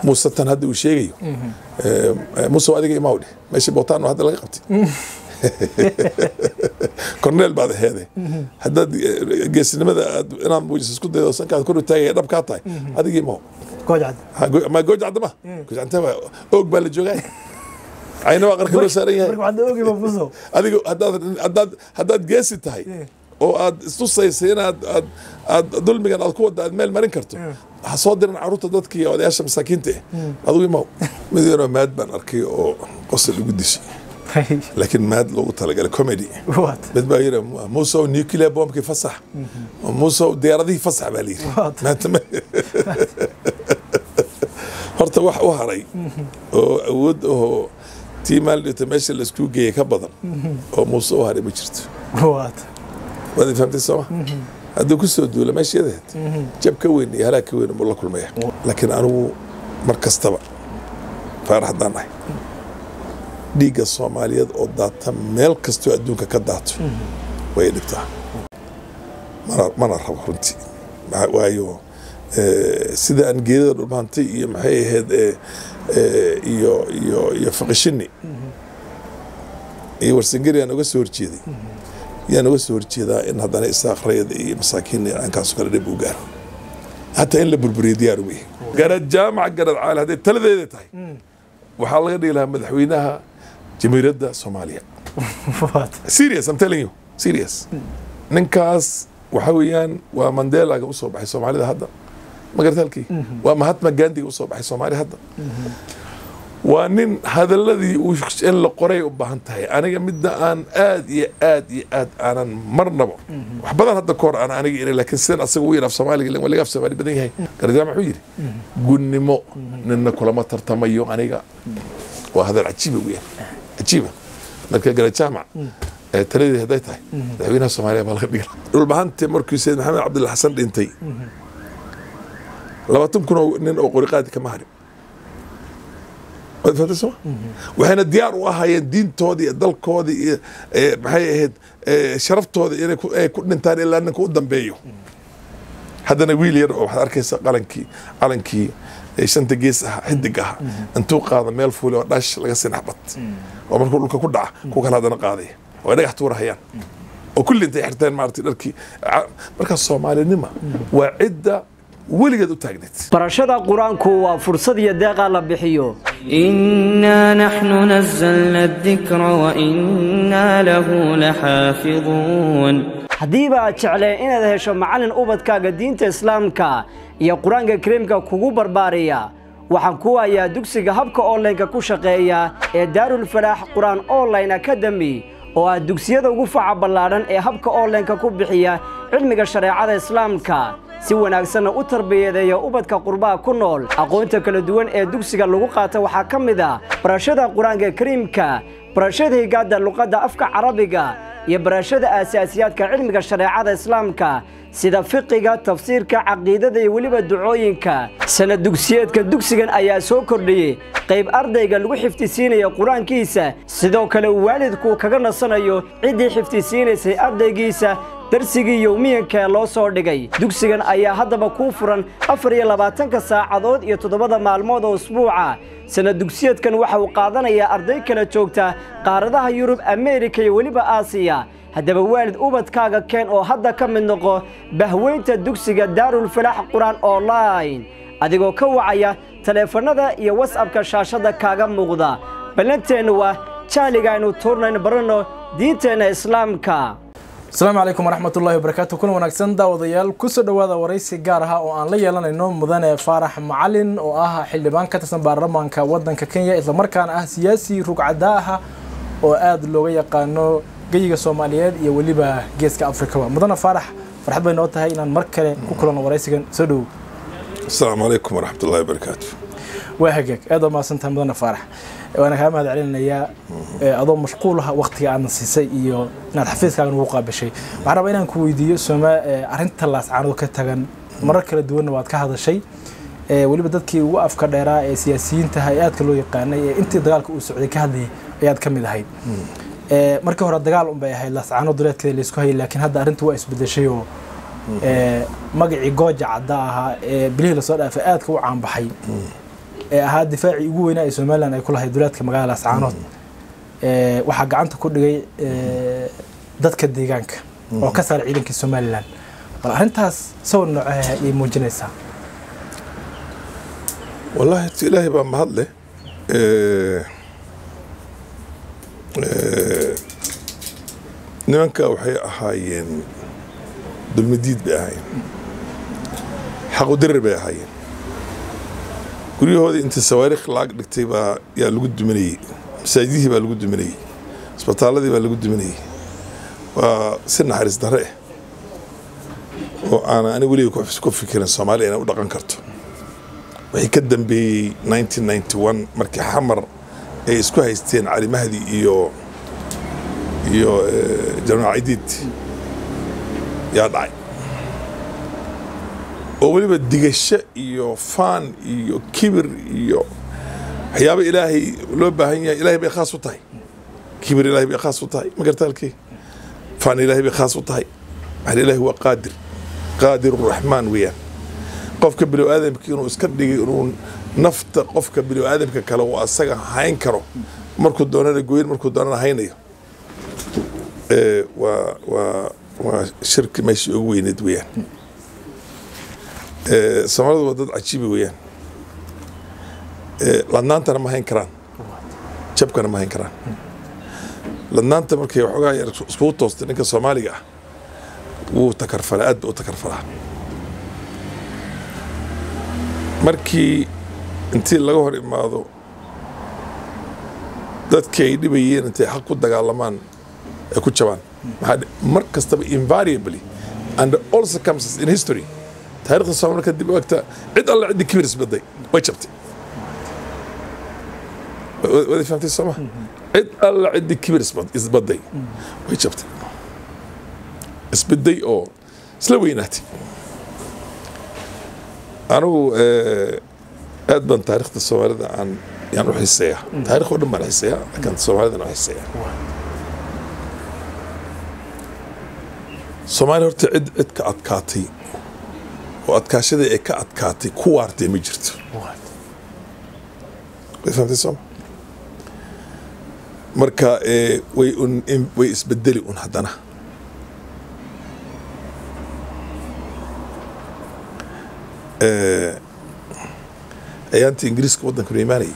muuse tan hadda uu sheegayo Eh, muuse adiga imaa dheh meesha bootaano hadda laga qabtay corneel baad aheede haddaad eh, geesinimada aad inaad muujiso isku daydo sankaad kor u taagaya dhab kaa tahay adiga imaa goojcad Ha, go- ma gooja cadda ma gooja cadda ma oog baa la joogaa cayna waa qarka loo saaran yahay marka waxaad ogi mafuso adiga haddaad haddaad haddaad geesi tahay oo aad istusaysa inaad aad aad dulmigan aad ku wadda aad meel marin karto ha soo diran caruurta dadka iyo odayaasha masaakiinta ah adigu imaw mid yaroo maad baan arkay oo qosol igu dishay laakiin maad loogu talagalay comedy waad mid baa yidhi muusow nuclear bombkii fasax muusow diyaaradihii fasax baa layidhi What? maanta ma horta wax u haray oo awood oo tii maaldhita meesha laisku geeyey ka badan oo muuse u haray ma jirto waad waad i fahamtay sooma hadduu ku soo duula meesha yadaheed jab ka weyn iyo halaag ka weyn buu la kulmaya laakiin anigu mar kastaba faarax haddaan nahay dhiigga soomaaliyeed oo daata meel kastoo adduunka ka daato way dhigtaa mana mana rabo runtii Maxaa- waayo eh, sida aan geedada dhulmaantay iyo maxay ahayd eh, eh, iyo iyo iyo faqishini iyo warsangeri aan uga soo horjeeday yaan uga soo horjeedaa in haddana isaaqrayada iyo masaakiin aankaasoo kale dhib u gaaro hataa in la burburiyo diyaar u yahay garad jaamac garad caali hadday taladeeda tahay waxaa laga dhigi lahaa madaxweynaha jamiiradda soomaaliya waad serious I'm telling you serious ninkaas waxa weeyaan waa mandelaga usoo baxay soomaalida hadda magarta halkii waa mahatma gandiga usoo baxay soomaaliya hadda waa nin hadaladii uu in la qoray u baahan tahay aniga midda aan aad iyo aad iyo aad aanan marnaba wax badan hadda kahor aan aniga iri laakiin sidan asaga u yidhaaf soomaaliga ilan waa laga af soomaali badan yahay garjaam wuxuu yidhi gunnimo nina kulama tartamayo aniga waa hadal cajiiba weeyaan cajiiba marka garajaamac ee taladeedi hadday tahay madaxweynaha soomaaliya baa laga dhigi lahaa dhulbahante markii sayid maxamed cabdulla xasan dhintay labaatan kun oo nin oo qoriqaadi kama harin waad fahamtay soma waxayna diyaar u ahaayeen diintoodii iyo dalkoodii iyo eh, maxay ahayd eh, sharaftooda inay ku- ay ku dhintaan ilaa ninka u dambeeyo haddana wiil yar oo waxaad arkaysa qalankii calankii ee shanta gees ahaa xidig ahaa intuu qaada meel fuuli oo dhash laga sinax bad oo markuu dhulka ku dhaca ku kale haddana qaadaya oo ay dhagax tuurahayaan oo kulli intay xirteen maaragtay dharkii Ca- marka soomaalinima waa cidda weligeed u taagneed barashada qur-aanku waa fursad iyo deeqa la bixiyo إنا نحن نزلنا الذكر وإنا له لحافظون haddiiba aad jecleen inaad hesho macallin ubadkaaga diinta islaamka iyo qur-aanka kariimka kugu barbaariya waxaan ku hayaa dugsiga habka onlineka ku shaqeeya ee daarulfalaax qur-aan online academy oo ah dugsiyada ugu faca ballaadhan ee habka onlineka ku bixiya cilmiga shareecada islaamka si wanaagsanna u tarbiyadeeya ubadka qurbaha ku nool aqoonta kala duwan ee dugsiga lagu qaata waxaa ka mid ah barashada qur-aanka kariimka barashada higaada luqadda afka carabiga iyo barashada aasaasiyaadka cilmiga shareecada islaamka sida fiqiga tafsiirka caqiidada iyo weliba ducooyinka sanad dugsiyeedka dugsigan ayaa soo kordhiyey qayb ardayga lagu xifdisiinaya qur-aankiisa sidoo kale uu waalidku kaga nasanayo ciddii xifdisiinaysay ardaygiisa darsigii yowmiyanka ee loo soo dhigay dugsigan ayaa haddaba kuu furan afar iyo labaatanka saacadood iyo toddobada maalmood oo usbuuca sanad dugsiyeedkan waxa uu qaadanayaa arday kala joogta qaaradaha yurub ameerika iyo weliba aasiya haddaba waalid ubadkaaga keen oo hadda ka mid noqo bahweynta dugsiga daarulfalaax qur-aan online adigoo ka wacaya taleefannada iyo wasabka shaashadda kaaga muuqda ballanteennu waa jahliga aynu tuurnayno baranno diinteenna islaamka asalaamu calaykum waraxmat ullahi wabarakaatu kuna wanaagsan daawadayaal kusoo dhowaada waraysi gaar ah oo aan la yeelanayno mudane faarax macalin oo ah xildhibaan ka tirsan baarlamaanka wadanka kenya islamarkaana ah siyaasi rugcadaa ah oo aada looga yaqaano geyiga soomaaliyeed iyo weliba geeska afrikaba mudane faarax farxad bay noo tahay inaan mar kale ku kulanno waraysigan soo dhowow asalaamu calaykum waraxmat ullahi wabarakaatu waa hagaag aad waa mahadsantahay mudane faarax waana kaa mahad celinayaa adoo mashquul ah waktiga aadna siisay iyo inaad xafiiskaaga nagu qaabishay waxaan rabaa inaan ku weydiiyo sooma arrinta laascaanood ka tagan marar kala duwanna waad ka hadashay weliba dadkii ugu afka dheeraa ee siyaasiyiintaha ee aadka loo yaqaanay ee intii dagaalka uu socday ka hadlayay ayaad ka mid ahayd markii hore dagaal un bay ahayd laascaanood duleedkeeda laysku hayay laakiin hadda arrinta waa isbedeshay oo magacii gooja cadda ahaa ee bilihii lasoo dhaafay aadka u caanbaxay ee ahaa difaacii ugu weynaa ee somalilan ay ku lahayd duleedka magaalada laascaanood ee, waxaa gacanta ku dhigay ee, dadka deegaanka oo ka saaray ciidankii somalilan bal arrintaas sawir nooceha ayay muujinaysaa والله ti ilaahay baa mahad leh Eh, eh, nimanka waxay ahaayeen dulmadiid bay ahaayeen xaqudirir bay ahaayeen guryahoodii intii sawaariikh lacag dhigtay baa yaa lagu duminayey masaajidihii baa lagu duminayey isbitaaladii baa lagu duminayey waa si naxariis darre ah oo aan ani weliga ku- ku fikirin soomaaliya inay u dhaqan karto wixii ka dambeeyey 1991 markii xamar ay isku haysteen cali mahdi iyo iyo eh, jamaal cidiid yaa dhacay oo weliba digasho iyo faan iyo kibir iyo waxyaabo ilaahay loo baahan yahay ilaahay bay khaas u tahay kibir ilaahay bay khaas u tahay ma garta halkii faan ilaahay bay khaas u tahay maxaa ilaahay waa qaadir qaadir raxmaan weeyaan qofka bini aadamka inuu iska dhigay inuu nafta qofka bini aadamka kale uu asaga hayn karo markuu doonana goyn markuu doonana haynayo Eh, waa waa waa shirki meeshii ugu weyneed weeyaan Eh, soomaalidu waa dad cajiibi weeyaan Eh, ladnaantana ma hayn karaan jabkana ma hayn karaan ladnaanta markay waxoogaa yar iskugu toostay ninka soomaaliga ah wuu takarfalaa aad ba u takarfalaa markii intii laga hor imaado dadkii ay dhibayeen intay xaq ku dagaalamaan ay ku jabaan maxaa dhe- mar kastaba invariably under all circumstances in history taariikhda soomaali marka dib u egta cid alla ciddii kibir isbaday way jabtay Wa- wada fahamtay sooma cid alla ciddii kibir isbad- isbaday way jabtay isbaday oo isla weynaatay anigu eh, aad baan taariikhda soomaalida aan yaan u xiiseeyaa taarikh oo dhan baan xiiseeyaa laakiin soomaalidana u xiiseeyaa soomaaliya horta cid cid ka adkaatay oo adkaashadii ay ka adkaatay ku waartay ma jirto way fahamtay sooma marka eh, way un in- way isbedeli un haddana Eh, ayaantii ingiriiska waddanka imaanayay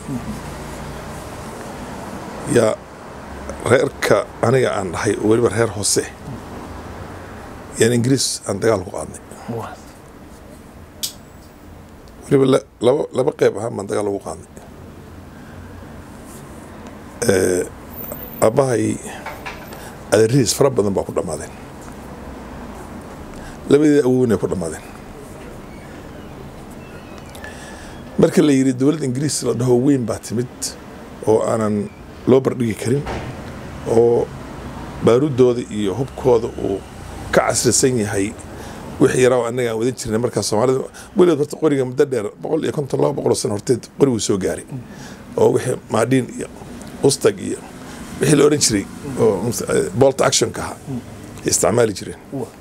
yaa reerka aniga aan dhahay oo weliba reer hoose yaan ingiriis aan dagaal ku qaadnay weliba la- laba laba qeyb ahaan baan dagaal ugu qaadnay Eh, aabbahay adeerihiis fara badan baa ku dhammaadeen labadii awownay ku dhammaadeen marka la yidhi dowladda ingiriis la dhaho weyn baa timid oo aanan loo bardhigi karin oo baaruddooda iyo hubkooda uu ka casrisan yahay wixii yaraa oo annaga aan wadan jirnay markaa soomaalida weligood horta qoriga muddo dheer boqol iyo konton laba boqol oo sano horteed qoriguu soo gaaray oo wixii maadhiin iyo ustag iyo wixii la odhan jiray oo eh, bolt actionka ahaa ay isticmaali jireen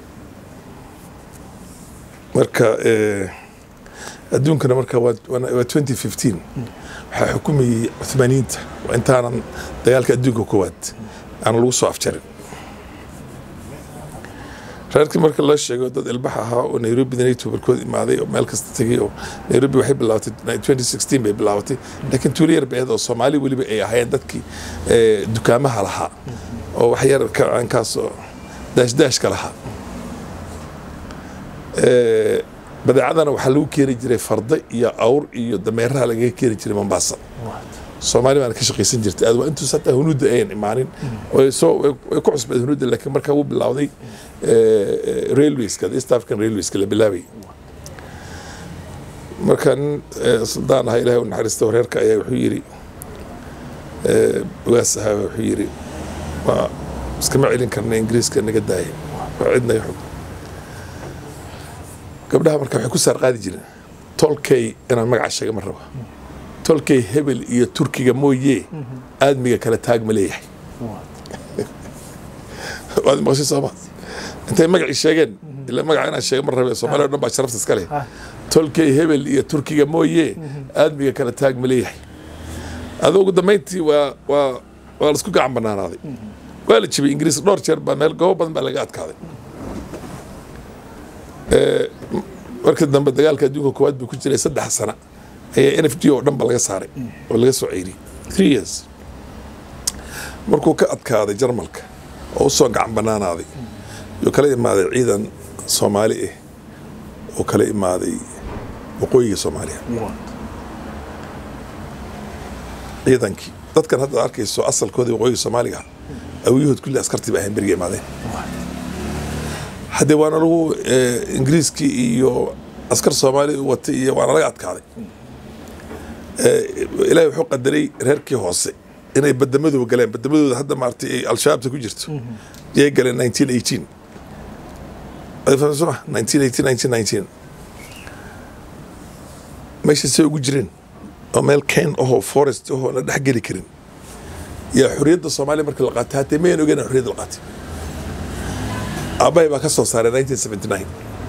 marka eh, adduunkana marka waa waa- waa 2015 waxaa xukumayey cuthmaaniyiinta waa intaanan dagaalka adduunka koowaad aan lagu soo afjarin reerkii marka loo sheego dad ilbax ahaa oo nairobi nato barkood imaaday oo meel kasta tegay oo nairobi waxay bilaabatay 2016 bay bilaabatay laakiin tuulo yar bay ahayd oo soomaali weliba ay ahaayeen dadkii eh, dukaamaha lahaa oo wax yar ka aankaas oo daashdaashka lahaa Eh, badeecadana waxaa lagu keeni jiray farda iyo awr iyo dameeraha lagaga keeni jiray mombasa soomaali baana ka shaqaysan jirtay aad waa intuus hataa hunuudda ayan imaanin way soo way way ku cusbeed hunuudda laakiin markaa wuu bilowday railwayska east african railwayska la bilaabay marka nin eh, suldaan ahaa ilahay u naxariista wareerka ayaa wuxuu yidhi eh, ugaas ahaa wuxuu yidhi waa iskama celin karna ingiriiska naga daaya waa cidna xug gabdhaha marka waxay ku saar qaadi jireen tolkay inaan magaca sheega ma raba tolkay hebel iyo turkiga mooye aadmiga kale taag ma leeyahay waad maqashay sooma intay magacii sheegeen ila magaca inaan sheega ma rabe soomaaliya o dhan baa sharafta iska leh tolkay hebel iyo turkiga mooye aadmiga kala taag ma leeyahay adoo ugu dambayntii waa waa waa laisku gacan banaanaaday waa la jibay ingiriis dhowr jeer baa meel goobo badan baa laga adkaaday Eh, m- markii dambe dagaalka adduunka koowaad buu ku jiray saddex sana ayaa n f d oo dhan ba laga saaray oo laga soo ceyriyey three years markuu ka adkaaday jarmalka oo usoo gacan banaanaaday yuu kala imaaday ciidan soomaali ah oo kala imaaday waqooyiga soomaaliya ciidankii dadkan hadda arkayso asalkoodii waqooyiga soomaaliga awiyuhood kulli askartii ba ahayn beriga imaadeen haddee waana lagu eh, ingiriiskii iyo askar soomaali watay iyo waana laga adkaaday Eh, ilaahay wuxuu qadaray reerkii hoose inay badamadooda galeen badamadooda hadda maaragtay ay al-shabaabta ku jirto yay galeen 1918 Ay fahamsan soo ma 1918 1919 meesha say ugu jireen oo meel ken ahoo forest ahoo la dhex geli karin yaa xorriyadda soomaaliya markii la qaatay hatee mayan ogeyn in xorriyadda la qaatay aabbahay baa ka soo saaray 1979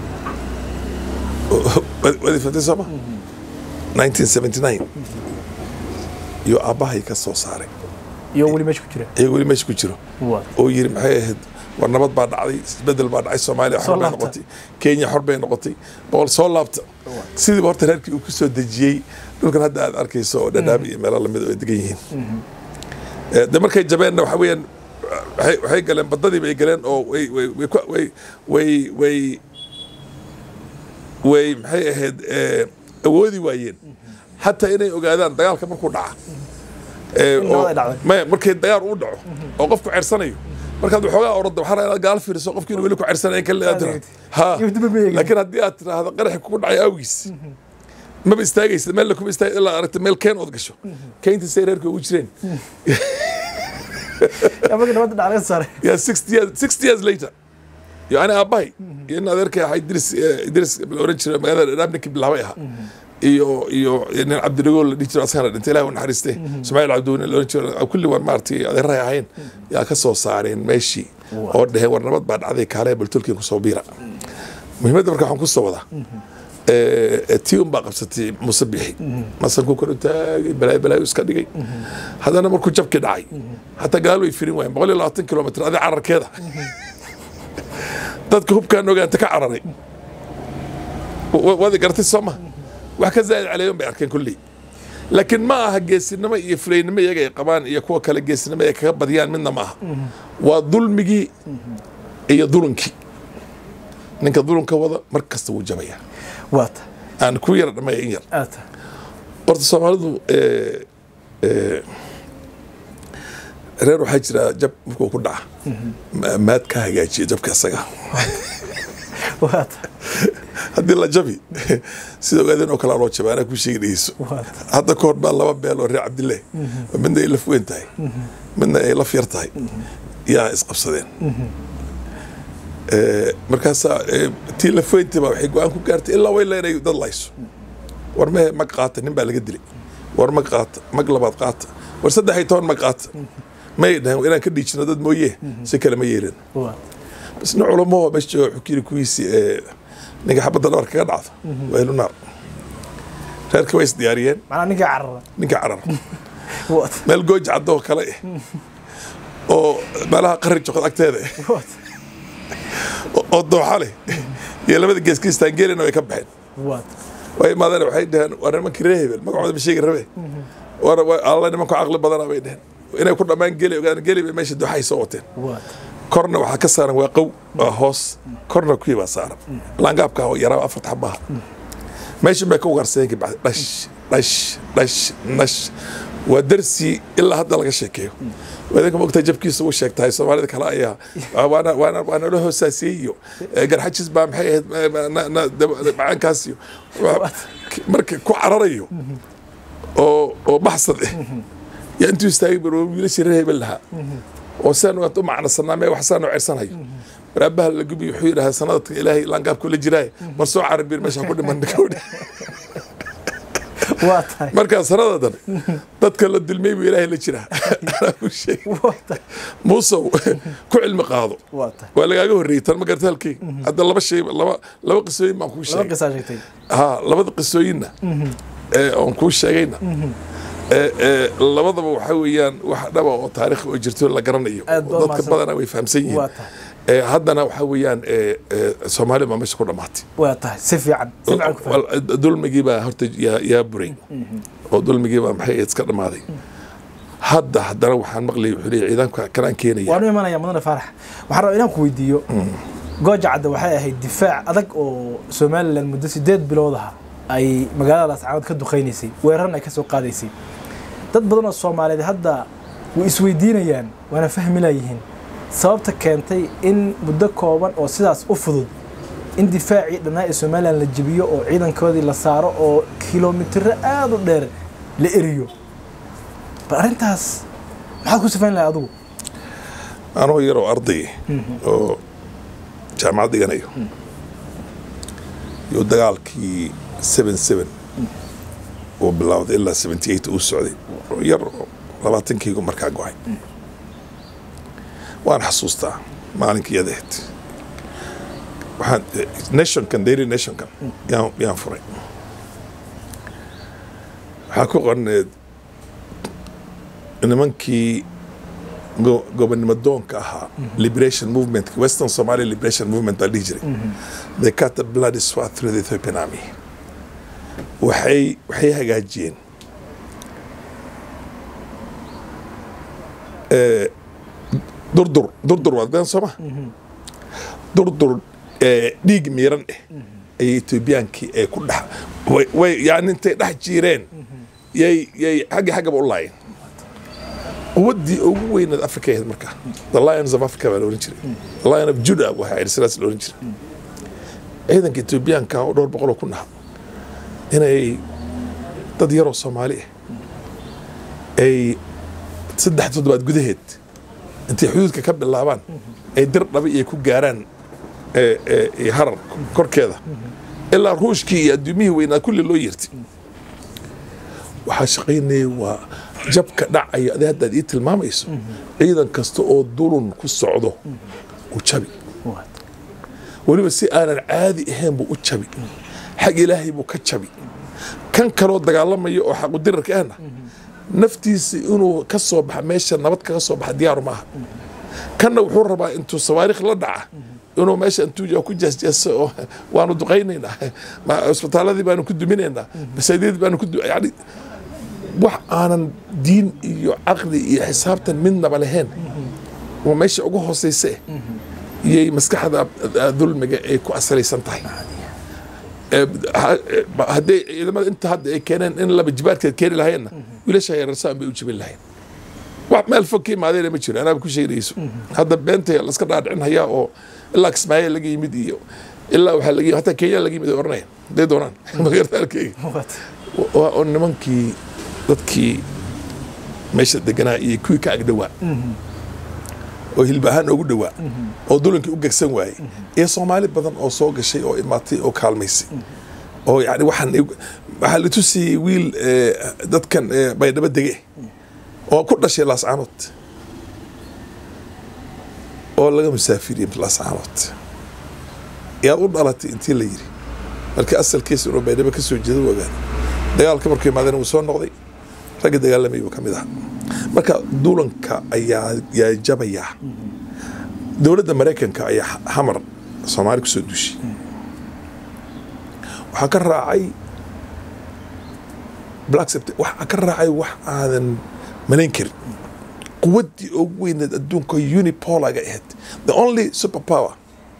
wadi fatay sooma 1979 iyo aabbahay ka soo saaray iyo weli meesha ku jira iyago weli meesha ku jiro Waa. oo yiri maxay ahayd war nabad baa dhacday isbedel baa dhacay soomaaliya Soo xor bay laabta. noqotay kenya xor bay noqotay boqol soo laabta sidiiba horta reerkii uu ku soo dejiyey dhulkan hadda aad arkayso oo dhadhaab iyo meelo lamid oo ay degan yihiin Eh, de markay jabeenna waxa weeyaan waxay waxay galeen badadii bay galeen oo way way way ku- way way way way maxay ahayd eh, awoodi waayeen xataa inay ogaadaan dagaalka markuu dhaca Eh, In nabad oo- ay dhacday. maya markay dagaal uu dhaco oo qofku cersanayo markaad waxoogaa orada waxaa rabaa inaad gaal fiiriso qofkiina weli ku cersanayn kale aad tiraahdo ha Iyo dib ma eegin. laakiin haddii aad tiraahdo qaraxi kugu dhacay awgiis maba istaagaysa meel kuma istaag ilaa aragta meel keen ood gasho keyntii say reerka ugu jireen yaa markii nabadda dhac laga saaray yaa sixty years sixty years later yo ani aabbahay iyo in adeerkay ahaa idris eh, idris la oran jiray magaalada dhadhaab ninkii bilaabay ahaa iyo iyo nin cabdiragool la dhihi jiro asagana dhintay ilahi u naxariiste ismaaciil cabdiweyne la oran jiro kulli war maaragtay adeerahay ahayn yaa ka soo saareen meeshii oo dheheen war nabad baa dhacday kaalee baltolkii kusoo biira muhiimadda marka waxaan kusoo wadaa eh, tii un baa qabsatay muuse bixi masankuu kor u taagay balaayo balaayo iska dhigay haddana markuu jabkii dhacay hataa gaal way firin waayeen boqol iyo labaatan kilomitr adi cararkeeda dadka hubkaan ogaanta ka cararay wa- wadi gartay soo ma wax ka zaa'id caleeyon bay arkeen kulley laakiin ma aha geesinimo iyo fulaynimo iyaga ay qabaan iyo kuwa kale geesinimo ay kaga badiyaan midna ma aha waa dulmigii iyo dulunkii ninka dulunka wada mar kasta wuu jabayaa waata aan ku yara dhamaya in yar aata horta soomaalidu eh, eh, reer waxaa jira jab markuu ku dhaca ma- maad ka hagaajiya jabka isaga waata haddii la jabi sida ogaadeen oo kale loo jaba anaa ku sheegi dhegeyso waata hadda ka hor baa laba beel oo reer cabdillah oo midna ay laf weyn tahay midna ay laf yar tahay yaa isqabsadeen Eh, markaasaa eh, tii laf weyntii baa waxay go-aan ku gaartay ilaa way leenay dad layso war mehe mag qaata nin baa laga dilay war mag qaata mag labaad qaata war saddex iyo toban mag qaata may dhahen inaan ka dhiijino dad mooye si kale ma yeelin waata bas nin culamo oo meesha jooga wuxuu ku yiri kuwiisii eh, ninka xabadda dhabar kaga dhacdo waa helu naar reerkii way isdiyaariyeen macnaa ninkii carara ninka carar waata meel gooji caddo oo kale eh oo meelaha qarri joqod agteeda eh waata oo- oo dooxa leh iyo labada gees kiistaangeelina way ka baxeen waata way imaadeen waxay dhaheen waa nimankii reer hebel magacooda ma sheegi rabe war wa- alla nimanku caqli badana bay dhaheen inay ku dhammaan geli ogaan geli bay meesha dooxay soo wateen waata korna waxaa ka saaran waa qow waa hoos korna kuwii baa saaran laangaabka oo yaraa afarta xabaha meeshan bay ka ugaarsadeen kabacdi dhash dhash dhash nash waa darsi ilaa hadda laga sheekeeyo wadanka mogtaa jabkiisa uu sheegtahay soomaalida kale ayaa waana waana waa nala hoosaasiyey iyo eh, garxajis baa maxay ahayd eh, ma- na- na- dab- macaankaas iyo waa- marka ku cararayo oo oo baxsad eh yaa intuu istaagay bar wiilashii reer hebel lahaa oo saan u macnasanaa mee wax saan u cersanayo waraabaha la gubi wuxuu yidhahaa sanadka ilaahay laangaabku la jiraaye mar soo carabir meesha ku dhiman gabadhi waa tahay markaa sanada dan dadka la dulmay buu ilaahay la jiraa Anaa kuu sheegay. waa tahay muusow ku cilmi qaado waa tahay waa lagaaga horreeyey tan ma garta halkeyga hadda laba shay laba laba qisooyin baan kuu laba sheegay qisaa sheegtay ha labada qisooyinna ee oon kuu sheegayna ee ee labadaba waxaa weeyaan wax dhaba oo taariikh oo jirto la garanayo Aad baa dadka mahadsan. badanaa way fahamsan yihiin waa tahay ee haddana waxaa weeyaan ee ee soomaaliya baa meesha ku dhammaatay waa tahay si fiican si fiican ku fahmay Wal- dulmigii baa horta yaa yaa buray oo dulmigii baa maxay iska dhammaaday hadda haddana waxaan maqlayay wuxuu leeyahay ciidanka kanaan keenaya waanu imanaya mudane faarax waxaan rabaa inaan ku weydiiyo gooja cadde waxay ahayd difaac adag oo somalilan muddo sideed bilood ah ay magaalada laascaanood ka duqaynaysay weerarna ay ka soo qaadaysay dad badan oo soomaaliyeed hadda way isweydiinayaan waana fahmi layihiin sababta keentay in muddo kooban oo sidaas u fudud in difaacii dhannaa ee somalilan la jebiyo oo ciidankoodii la saaro oo kilomitiro aada u dheer la eriyo bal arrintaas maxaad ku sifayn lahay adigu anoo yaroo arday oo jaamacad dhiganayo iyo dagaalkii seven seven uu bilowday ilaa seventy eight uu socday oo yar oo labaatankaygu markaa go-ay waan xasuustaa maalinkii adeed waxaan nationkan daily nationkan yaan yaan furay waxaa ku qorneed nimankii go- gobonimo doonka ahaa liberation movement western somalia liberation movement baa dhihi jiray they cut the bloody swath through the ethiopian army waxay waxay hagaajiyeen Eh, durdur durdur waad gadan sooma durdur eh, dhiig miiran eh ayay etoobiyaankii ay ku dhex way- way yani intay dhex jiireen yay yay xaggi xaggaba u laayeen quwaddii ugu weynaed africa ahayd markaa the lions of africa baa la ohan jiray the lion of judah waxaa idhi sidaas la ohan jiray ciidanka etoobiyaanka oo dhowr boqol oo ku naha inay dad yaroo soomaali ah ay saddex toddobaad gudaheed intay xuduudka ka bilaabaan ay dir dhabi iyo ku gaaraan ee- ee- ee harar korkeeda ilaa ruushkii iyo adduumihii weynaa kulli loo yeertay waxaa shaqaynaya waa jabka dhacaya adi haddaad ii tilmaamayso ciidan kasta oo dulun ku socdo uu jabi weliba si aanan caadi ahayn buu u jabi xag ilaahay buu ka jabi kan kaloo dagaalamaya oo xaqudirarka ahna naftiisa inuu ka soo baxa meesha nabad kaga soo baxa diyaaru maaha kanna wuxuu rabaa intuu sawaariikh la dhaca inuu meesha intuu joogo ku jeesjeeso oo waanu duqaynaynaa ma- isbitaaladii baanu ku duminaynaa masaajidadii baanu ku du- yani wax aanan diin iyo caqli iyo xisaabtan midnaba lahayn oo meesha ugu hooseysa eh iyay maskaxda eh, dulmiga ay ku asalaysan tahay Eh, ha- eh, hadday ciidamada inta hadda ay keeneen in laba jibaadkeed keeni lahayeenna wiilasha yareersaan bay u jibin lahayn wax meel fog ka imaadeena ma jiro anaaba ku sheegayso hadda beenta laska dhaadhicin hayaa oo ilaa kismaayo laga yimid iyo ilaa waxaa laga yimid hataa kenya laga yimid ay oranayaan hadday doonaan magaalaalkeyga waa oo nimankii dadkii meesha deganaa iyo kuwii ka agdhowaa oo hilba ahaan ugu dhowaa oo dulankii u gegsan waayey iyo soomaali badan oo soo gashay oo imaatay oo kaalmaysay oo yani waxaan waxaa la tusiyey wiil eh, dadkan eh, baydhabo dege oo ku dhashay laascaanood oo laga musaafiriyey laascaanood yaad u dhalatay intii la yiri markii asalkiisa inuu baydhabo ka soo jeedo u ogaaday dagaalka markuu imaadeen wuu soo noqday ragga dagaalamay buu ka mid ahaa marka dulanka ayaa yaa jabayaa dowladda maraykanka ayaa xamar soomaali kusoo duushay waxaa ka raacay black sept waxaa ka raacay wax aadan malayn karin quwaddii ugu weyneed adduunka unipolaga ahayd the only super power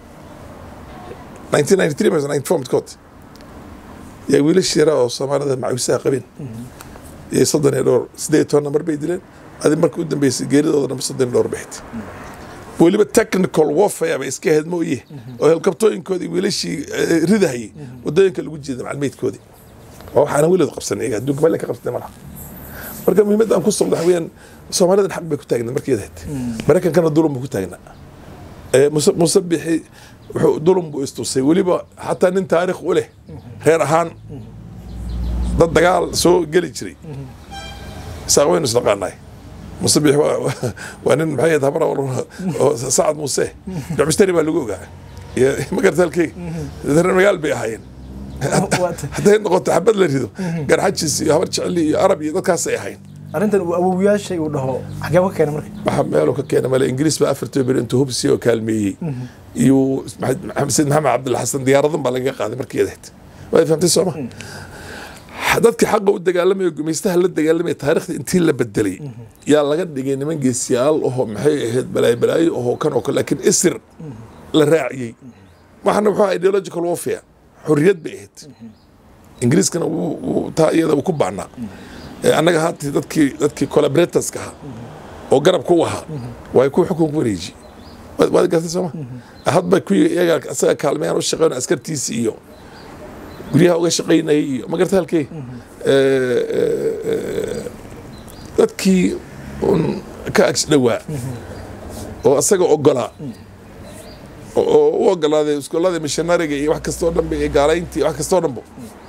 1993 mise 94 midkood yaa wiilash yaraa oo soomaalida macawisaha qabeen iyo soddon iyo dhowr siddeed iyo toban nambar bay dileen adi marka u dambeysay geeridooda dhanba soddon iyo dhowr baxid weliba technical warfare bay iska ahayd mooye oo helkabtooyinkoodii wiilashii eh, ridahayay wadooyinka lagu jeeda macalmeydkoodii waa waxaana weligood qabsan iyaga adduunka meel ka qabsatay malaha marka muhiimadda aan ku socdo waxa weeyaan soomaalidan xaq bay ku taagnaa markeed ahayd maraykankana dulum buu ku taagnaa Eh, Muse- musabixi wuxuu dulum buu istusay weliba xataa nin taariikh u leh reer ahaan dad dagaal soo geli jiray isaaq waynu isnaqaanaay musabix waa- waa- waa nin maxay ahayd habra oo sacad muuse jocbistari baa lagu ogaa iyo magarta halkeyga reer magaal bay ahaayeen hadday noqoto xabad la rido garxajis iyo habar jecli iyo arab iyo dadkaasay ahayn arrintan uu awowyaashay uu dhaho xagee ka keena marka waxa meeluu ka keena male ingiriis baa afartii bir intuu hubsi oo kaalmeeyey iyo maxamed sayid maxamed cabdulla xasan diyaaradan baa lagaga qaaday markii ahayd waad fahamtay sooma dadkii xaqa u dagaalamaya gumaystaha la dagaalamaya taariikhda intii la bedelay yaa laga dhigay niman geesiyaal ahoo maxay ahayd balaayo balaayo ahoo kan oo kale laakiin isir la raaciyey waxana wuxuu ahaa ideological warfare xorriyad bay ahayd ingiriiskana wuu- wuu- taa iyada uu ku baanaa Ee, annaga haati dadkii dadkii collaboratorska ahaa oo garabka u ahaa waa ku xukun ku wareeji waad waad gartay sooma hadba kuwii iyaga asaga kaalmeeyaan u shaqeyn askartiisi iyo guryaha uga shaqaynayay iyo ma garta halkee dadkii un ka ags dhowaa oo asaga ogolaa oo- oo u ogolaaday iskuullada missionariga iyo wax kastoo dhanba iyo gaalayntii wax kastoo dhanba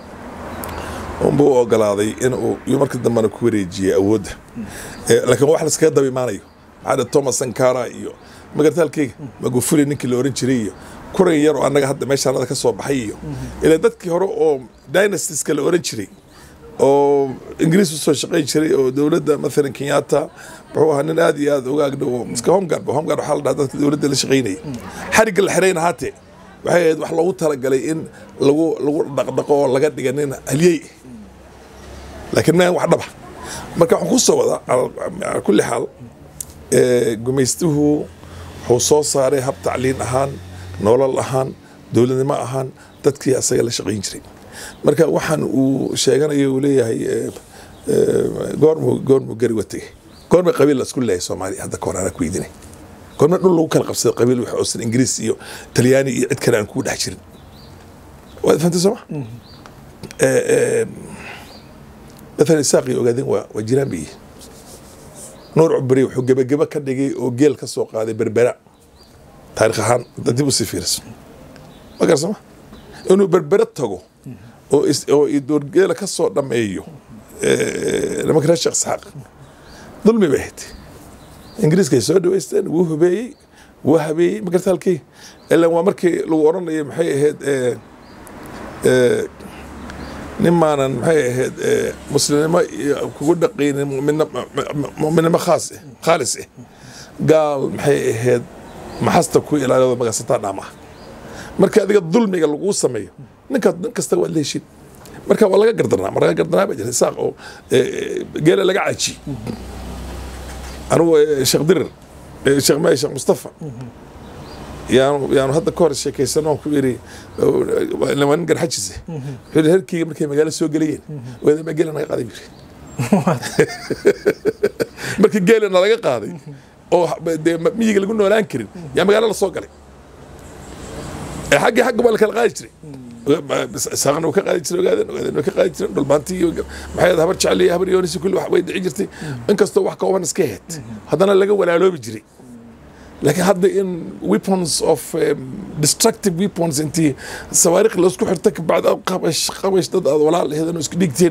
unba u ogolaaday in uu iyo markii dambena ku wareejiyey awoodda Eh, laakiin wax laskaga daba imaanayo maxaa dhe thomas sankara iyo magarta halkeyga magufuli ninkii la oran jiray iyo kuran yar oo annaga hadda meeshaanada ka soo baxay iyo ilaa dadkii hore oo dynastiska la oran jiray oo ingiriis usoo shaqayn jiray oo dowladda maalan kenyatta wuxuu ahaa nin aad iyo aad uga agdhow oo iska homeguard homeguard waxaa la dhahaa dadka dowladda la shaqaynayay xarigga la xirayna haatee waxay ahayd wax loogu talagalay in lagu lagu dhaqdhaqo oo laga dhiga nin halyey laakiin ma wax dhaba marka waxaan ku soo wadaa ala- ala kulli xaal eh, gumaystuhu wuxuu soo saaray hab tacliin ahaan nolol ahaan dowladnimo ahaan dadkii asaga la shaqayn jiray marka waxaan uu sheeganayo uu leeyahay eh, eh, goormuu goormuu gari watay goorma qabiil la isku leeyahay soomaaliya hadda kahor anaa ku idinay goorma dhul lagu kala qabsaday qabiil wax oosan ingiriis iyo talyaani iyo cid kale aan kugu dhex jirin waad fahantay sooma Eh, eh, مثلا ساقي ogaadeen waa waa jiraan bay yihiin nuur cubri wuxuu gebageba ka dhigay oo geel ka soo qaaday berbera taarikh ahaan hadda dib usii fiiriso ma garsama inuu berbera tago oo is- oo i doorgeela ka soo dhameeyo eh, nimanka reer sheekh isxaaq dulmi bay ahayd ingiriiskay soo dhaweysteen wuu hubeeyey wuu habeeyey ma garta halkii ilan waa markii lagu odhanayay maxay ahayd eh, eh, nin maanan maxay ahayd eh, muslimnimo iyo kugu dhaqaynin mu'minno- mu- mu'minnimo khaas eh khaalis eh gaal maxay ahayd maxasta ku ilaaliyo magasataa dhaama marka adiga dulmiga laguu sameeyo ninka nin kasta waad la heshin marka waa laga gardanaa ma laga gardanaa baa jira isaaq oo eh, eh, geela laga caji anigu eh, sheekh dirir eh, sheekh may sheekh mustafa yaanu yaanu hadda ka hor sheekaysano ku iri waa nin garxajise wuxuu yidhi herkeyga markay magaalo soo gelayeen wadama geela naga qaaday buu yidhi markii geela nalaga qaaday oo dee miyiga lagu noolaan karin yaa magaalo la soo galay ee xaggii xagga baa la kala qaadi jiray saaqna wuu ka qaadi jiray ogaadeen ogaadeen way ka qaadi jireen dhulbaantii iyo maxay ahayd habar jecel iyo habar yoonisi kulli wax way dhici jirtay inkastoo wax kooban iska ahayd haddana laga walaaloobi jiray laakiin hadda in weapons of um, destructive weapons intii sawaariikh laisku xirta kabacdi aad qabash qabash dad aad walaal aheedan oo isku dhigteen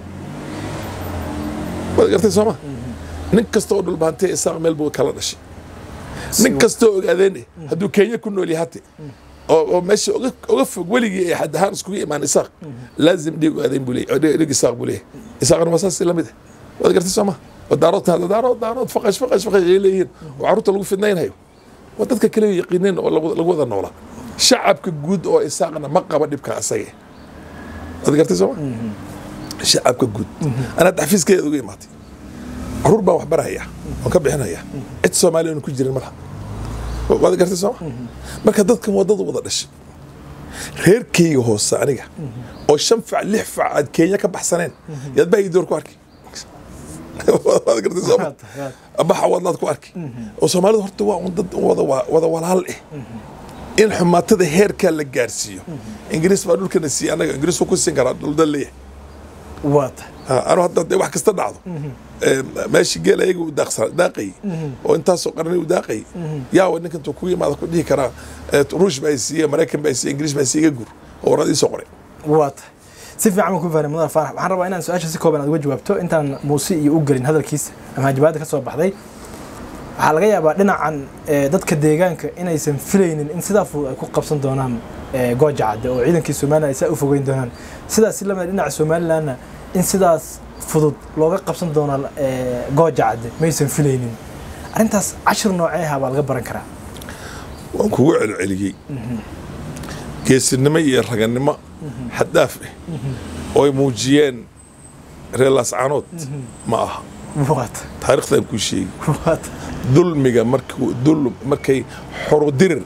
waad gartay sooma nin kasta oo dhulbaantay isaaq meel buu kala dhashay nin kasta oo ogaadeen hadduu kenya ku nool yahay hate oo oo meesha uga uga fog weligii ay xad ahaan iskugu imaan isaaq laazim dhiig ogaadeen buu leeyahay dhiig isaaq buu leeyahay isaaqna waa saas la mid ah waad gartay sooma ودارات هذا دارات دارات فقش فقش فقش إليهن وعروت لغو فدنين هيو ودadka kale yaqiineen oo lagu wada noolaa shacabka guud oo isaaqna ma qaba dhibka asaga waad gartay sooma shacabka guud anaa xafiiskeeda uga imaatay caruur baan wax baraya waan ka bixinaya cid soomaaliya oon ku jirin malaha waad gartay sooma marka dadkan wadada wada dhashay reerkeyga hoose aniga oo shan fac lix fac aad kenya ka baxsaneen yaad baa door ku arkay waad gartay sooma baxa wadlaad ku arki oo soomaalidu horta waa un dad wada wada walaal eh in xumaatada heerkaa la gaarsiiyo ingiriis baa dhulkana siiya annaga ingiriis ku siin karaa dhuldal leeyahay waata anu hadda dee wax kasta dhacdo meeshii geel ayaga u daaqayay oo intaasoo qarni u daaqayay yaawa ninka intuu kugu yimaada ku dhihi karaa ruush baa siiye maraykan baa siiye ingiriis baa siiye gur oo warad iisoo qoray waata si fiican baan ku fahnay mudane faarax waxaan rabaa inaan su-aasha si kooban aad uga jawaabto intaan muuse iyo u gelin hadalkiisa ama hajabaadda ka soo baxday waxaa laga yaabaa dhinacan eh, dadka deegaanka inaysan filaynin in sidaa fudud ay ku qabsan doonaan eh, gooja cadde oo ciidankii somalilan ay saa u fogeyn doonaan sidaas si lamid dhinaca somalilanna in sidaas fudud looga qabsan doono eh, gooja cadde maysan filaynin arrintaas cashir noocee ah baa laga baran karaa waan kugu celceliyey geesinimo iyo raganimo xaddaaf ah oo ay muujiyeen reer laascaanood ma aha waata taariikhdan kuu sheegi waata dulmiga markuu dul markay xorudirir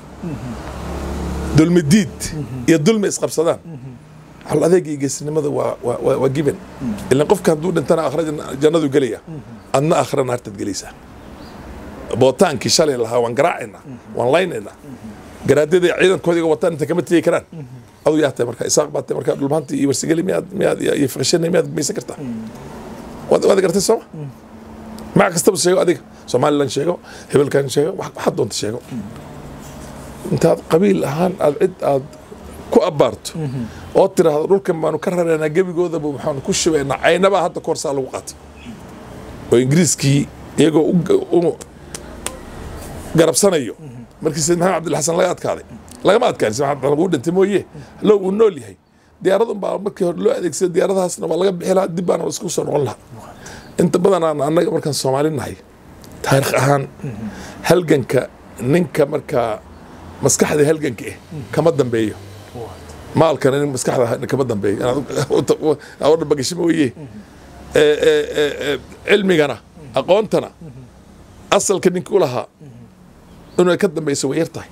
dulmidiid iyo dulmi isqabsadaan hal adeega iyo geesinimada waa waa waa- waa giben ilan qofka hadduu dhintana aakhira janna- jannadu gelaya adna aakhira naartaad gelaysaa bootaankii shalay lahaa waan garaacaynaa waan laynaynaa garaadada ciidankooda iga wataan inta kama tegi karaan adu yaa tahay marka isaaq baa tahay marka dhulmaantii iyo warsageli miyaad miyaad iyo fiqashana miyaad maysan kartaa waad waad gartay sooma magac kastaba sheego adiga somalilan sheego hebelkan sheego wax- waxaad doonta sheego intaad qabiil ahaan aad cid aad ku abbaarto oo tiraahdo dhulkan baanu ka rareynaa gebigoodaba waxaanu ku shubaynaa caynabaa hadda koorsaa lagu qaatay oo ingiriiskii iyagoo u- u garabsanayo markii sayid maxamed cabdilxasan laga adkaaday lagama adkaan sayid maxamed lagu dhintay mooye low uu nool yahay diyaaradun baa markii hore loo adeegsaday diyaaradahaasna waa laga bixi lahaa dib baana isku soo noqon lahaa inta badan aan annaga markaan soomaali nahay taarikh ahaan halganka ninka markaa maskaxda halganka ah kama dambeeyo maalkana nin maskaxda kama dambeeyo inaad dhabagasho mooye Ee, ee, ee, ee, cilmigana aqoontana asalka ninka u lahaa inay ka dambeyso way yar tahay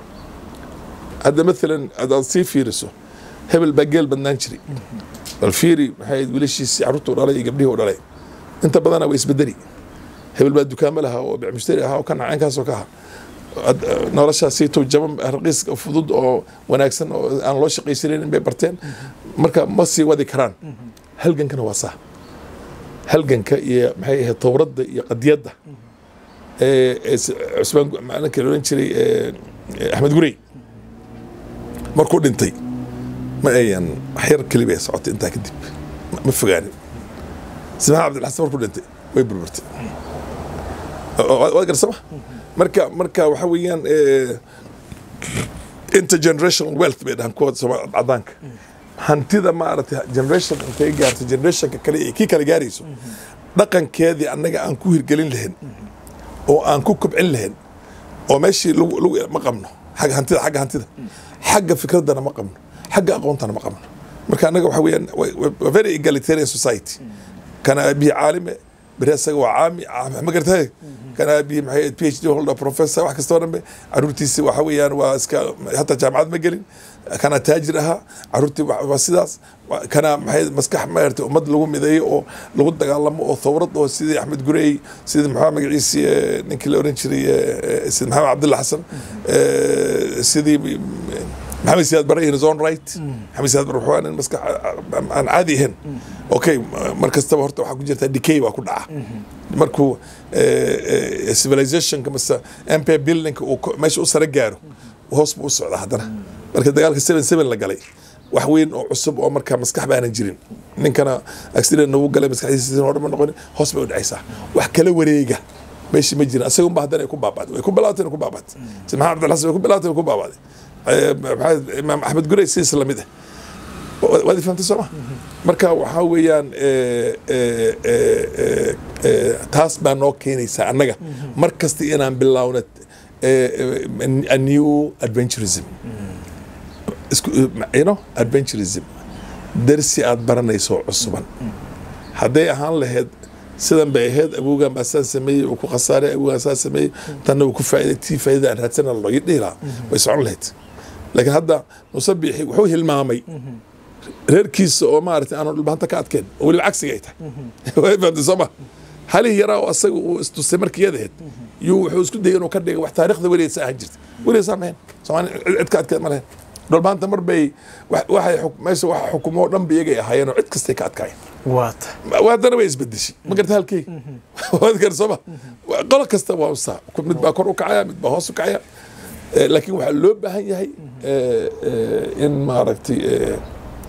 hadda maalan hadaad sii fiiriso hebel baa geel badnaan jiray bal fiiri maxay ahayd wiilashiisii carruurta u dhalay iyo gabdhihii u dhalay inta badana way isbedeli hebel baa dukaamo lahaa oo bicmushtari ahaa oo ka nacaynkaasoo ka ahaa Ad- noloshaasiito jaban raqiis fudud oo wanaagsan oo aan loo shaqaysanaynin bay barteen marka ma sii wadi karaan halgankana waa saa halganka iyo maxay ahayd towradda iyo qadiyadda ee ee s- cusmaan gu- maalinka la odhan jiray ee, ee, axmed gurey markuu dhintay ma ayan wax yar keliba ay socotay intaa kadib ma- ma fogaanin simaan cabdilxasan markuu dhintay way burburtay waad garsama marka marka waxa weeyaan ee, intergenerational wealth bay dhahan kuwa Soomaali- cadaanka hantida maaragtay generation intay gaarto generationka kale ee kii kale gaarayso dhaqankeedii annaga aan ku hirgelin lahayn oo aan ku kobcin lahayn oo meeshii lagu lagu ma qabno xagga hantida xagga hantida xagga fikraddana ma qabno xagga aqoontana ma qabno marka annaga waxa weeyaan wa- wa- wa very egalitarian society kana aabihi caalime beri asaga waa caami caami- ma gartay kana aabihi maxay ahayd phd holder professor wax kastoo dhanbe caruurtiisi waxa weeyaan waa iska hataa jaamacad ma gelin kana taajir ahaa caruurtii wa- waa sidaas Wa- kana maxay maskax maaragtay ummad lagu mideeyo oo lagu dagaalamo oo thawrad oo sidii axmed gurey sidii maxaa magaciisi eh, ninkii la oran jiray eh, eh, sidii maxamed cabdilla xasan eh, sidii maxamed siyaad bare in his own right maxamed siyaad bare wuxuu ahaa nin maskax aan caadi ahayn okay mar kastaba horta waxaa ku jirta decay baa ku dhaca markuu eh, eh, civilizationka mase empire buildingka uu ko- meesha u sare gaaro hoos buu u socdaa haddana marka dagaalka seven seven la galay wax weyn oo cusub oo markaa maskax baanan jirin ninkana accident nagu galay maskaxdiisa hore ma noqonin hoos bay u dhacaysaa wax kala wareega meeshii ma jirin asaga unba haddana ay ku baabaaday way ku bilaabatay ku baabaatay si maxamed cabdilxasan way ku bilaabatay way ku baabaaday Eh, maxaa- imaam axmed gurey sidiis lamid ah waad fahamtay sooma marka waxaa weeyaan eh, eh, eh, eh, eh, taas baa noo keenaysaa annaga mar kasta inaan bilaawno eh, eh, a new adventurism isku you know adventurism darsi aad baranayso cusuban hadday ahaan lahayd sidan bay ahayd awowgan baa saan sameeyey uu ku khasaaray awowgan saa sameeyey tanna uu ku faa'iiday tii faa'iida aan raadsana loo dhihi lahaa way socon lahayd laakiin hadda musabixi wuxuu hilmaamay reerkiisa oo maaragtay aanu dhulbaanta ka adkeen oo weliba cagsiga ay tahay way fahamtay sooma halihii yaraa oo asaga uu istusay markii iyada ahayd yuu wuxuu isku dayay inuu ka dhigay wax taariikhda weligeed sa ahaan jirta weligeed saa mahayn soomaali cid cid ka adkeed ma lahayn dhulbaanta mar bay wax- waxay xuk- meesha waxa xukumo oo dhan ba iyagay ahaayeen oo cid kastay ka adkaayeen waata Ma- haddana way isbedeshay ma garta halkey waad gar sooma qolo kasta waa usaa mid baa kor u kacaya mid baa hoos u kacaya Eh, laakiin waxaa loo baahan yahay eh, eh, in maaragtay eh,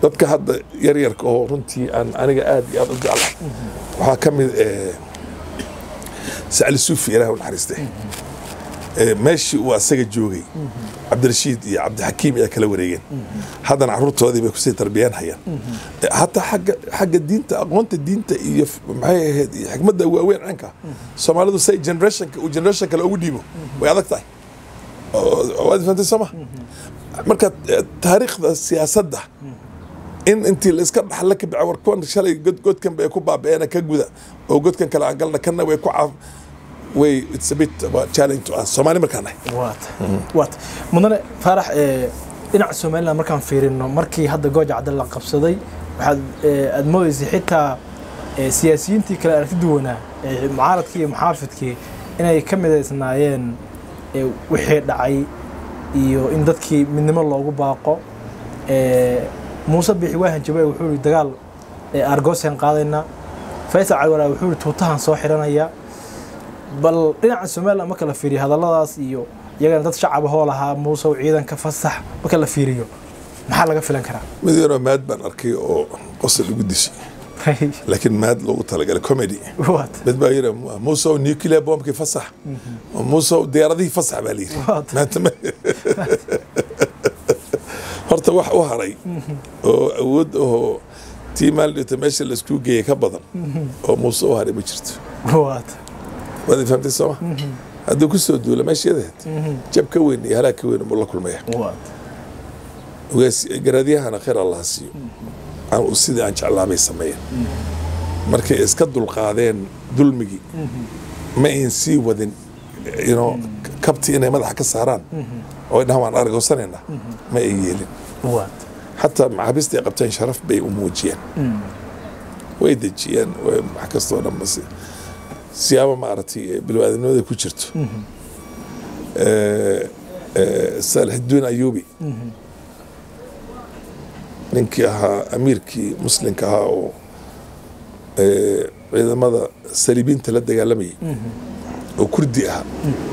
dadka hadda yaryarka oo runtii aan aniga aad iyo aad u jeclahay waxaa ka mid eh, sacli suufi ilaah u naxariiste Eh, meeshii uu asaga joogay cabdirashiid iyo cabdixakiim ayaa kala wareegeen haddana caruurtoodii bay kusii tarbiyaan hayaan Eh, hataa xagga xagga diinta aqoonta diinta iyo f- maxay ahayd iyo xikmadda waaweyn canka soomaalidu say generationka uu generation kale ugu dhiibo way adag tahay oo- oo waad fahantay sooma marka eh, taariikhda siyaasadda in intii la iska dhaxla ka bica war kuwan shalay god godkan bay ku baabi'eena ka guda oo godkan kale aan galna kanna way ku caaf way it's a bit of a challenge to us soomaali markaan nahay waata waata mudane faarax ee, dhinaca somaliland markaan fiirino markii hadda gooja cadde la qabsaday waxaad ee, aad moodaysay xitaa ee, siyaasiyiintii kale aragti duwanaa ee, mucaaradkii iyo muxaafidkii inay ka midaysnaayeen ee, wixii dhacay iyo in dadkii midnimo loogu baaqo ee, muuse bixi waahan jabe wuxuu yihi dagaal ee, argosyan qaadaynaa faysal calwalaa wuxuu yihi tuutahan soo xiranaya bal dhinaca somaliland marka la fiiriyo hadalladaas iyo iyagana dad shacab ahoo lahaa muuse oo ciidanka fasax marka la fiiriyo maxaa laga filan karaa mid yaroo maad baan arkay oo qosol igu dishay laakiin maad loogu talagalay comedy waat mid baa yidhi muuse oo nuclear bombkii fasax muuse oo diyaaradihii fasax baa layidhi What? maanta ma horta wax u haray oo awood ahoo tii maaldhita meesha laisku geeyey ka badan oo muuse u haray ma jirto waat waad fahamtay sooma hadduu ku soo duula meesheedahed jab ka weyn iyo halaag ka weyn buu la kulmaya waat ogaas garaadyahana khayr allaha siiyo aan u sidii aan jeclaabay sameeyeen markay iska dulqaadeen dulmigii ma ayn sii wadin you know, kabti inay madaxa ka saaraan oo ay dhahaan waan argoosanayna ma ay yeelin waat xataa maxaabiista ay qabteen sharaf bay u muujiyeen way dejiyeen way wax kastoo dhan bas siyaabo maaragtay bilwaadinimada ku jirto Eh, eh, saalixudiin ayuubi ninkii ahaa amiirkii muslimka ahaa oo eh, ciidamada saliibiinta la dagaalamayay oo kurdi ahaa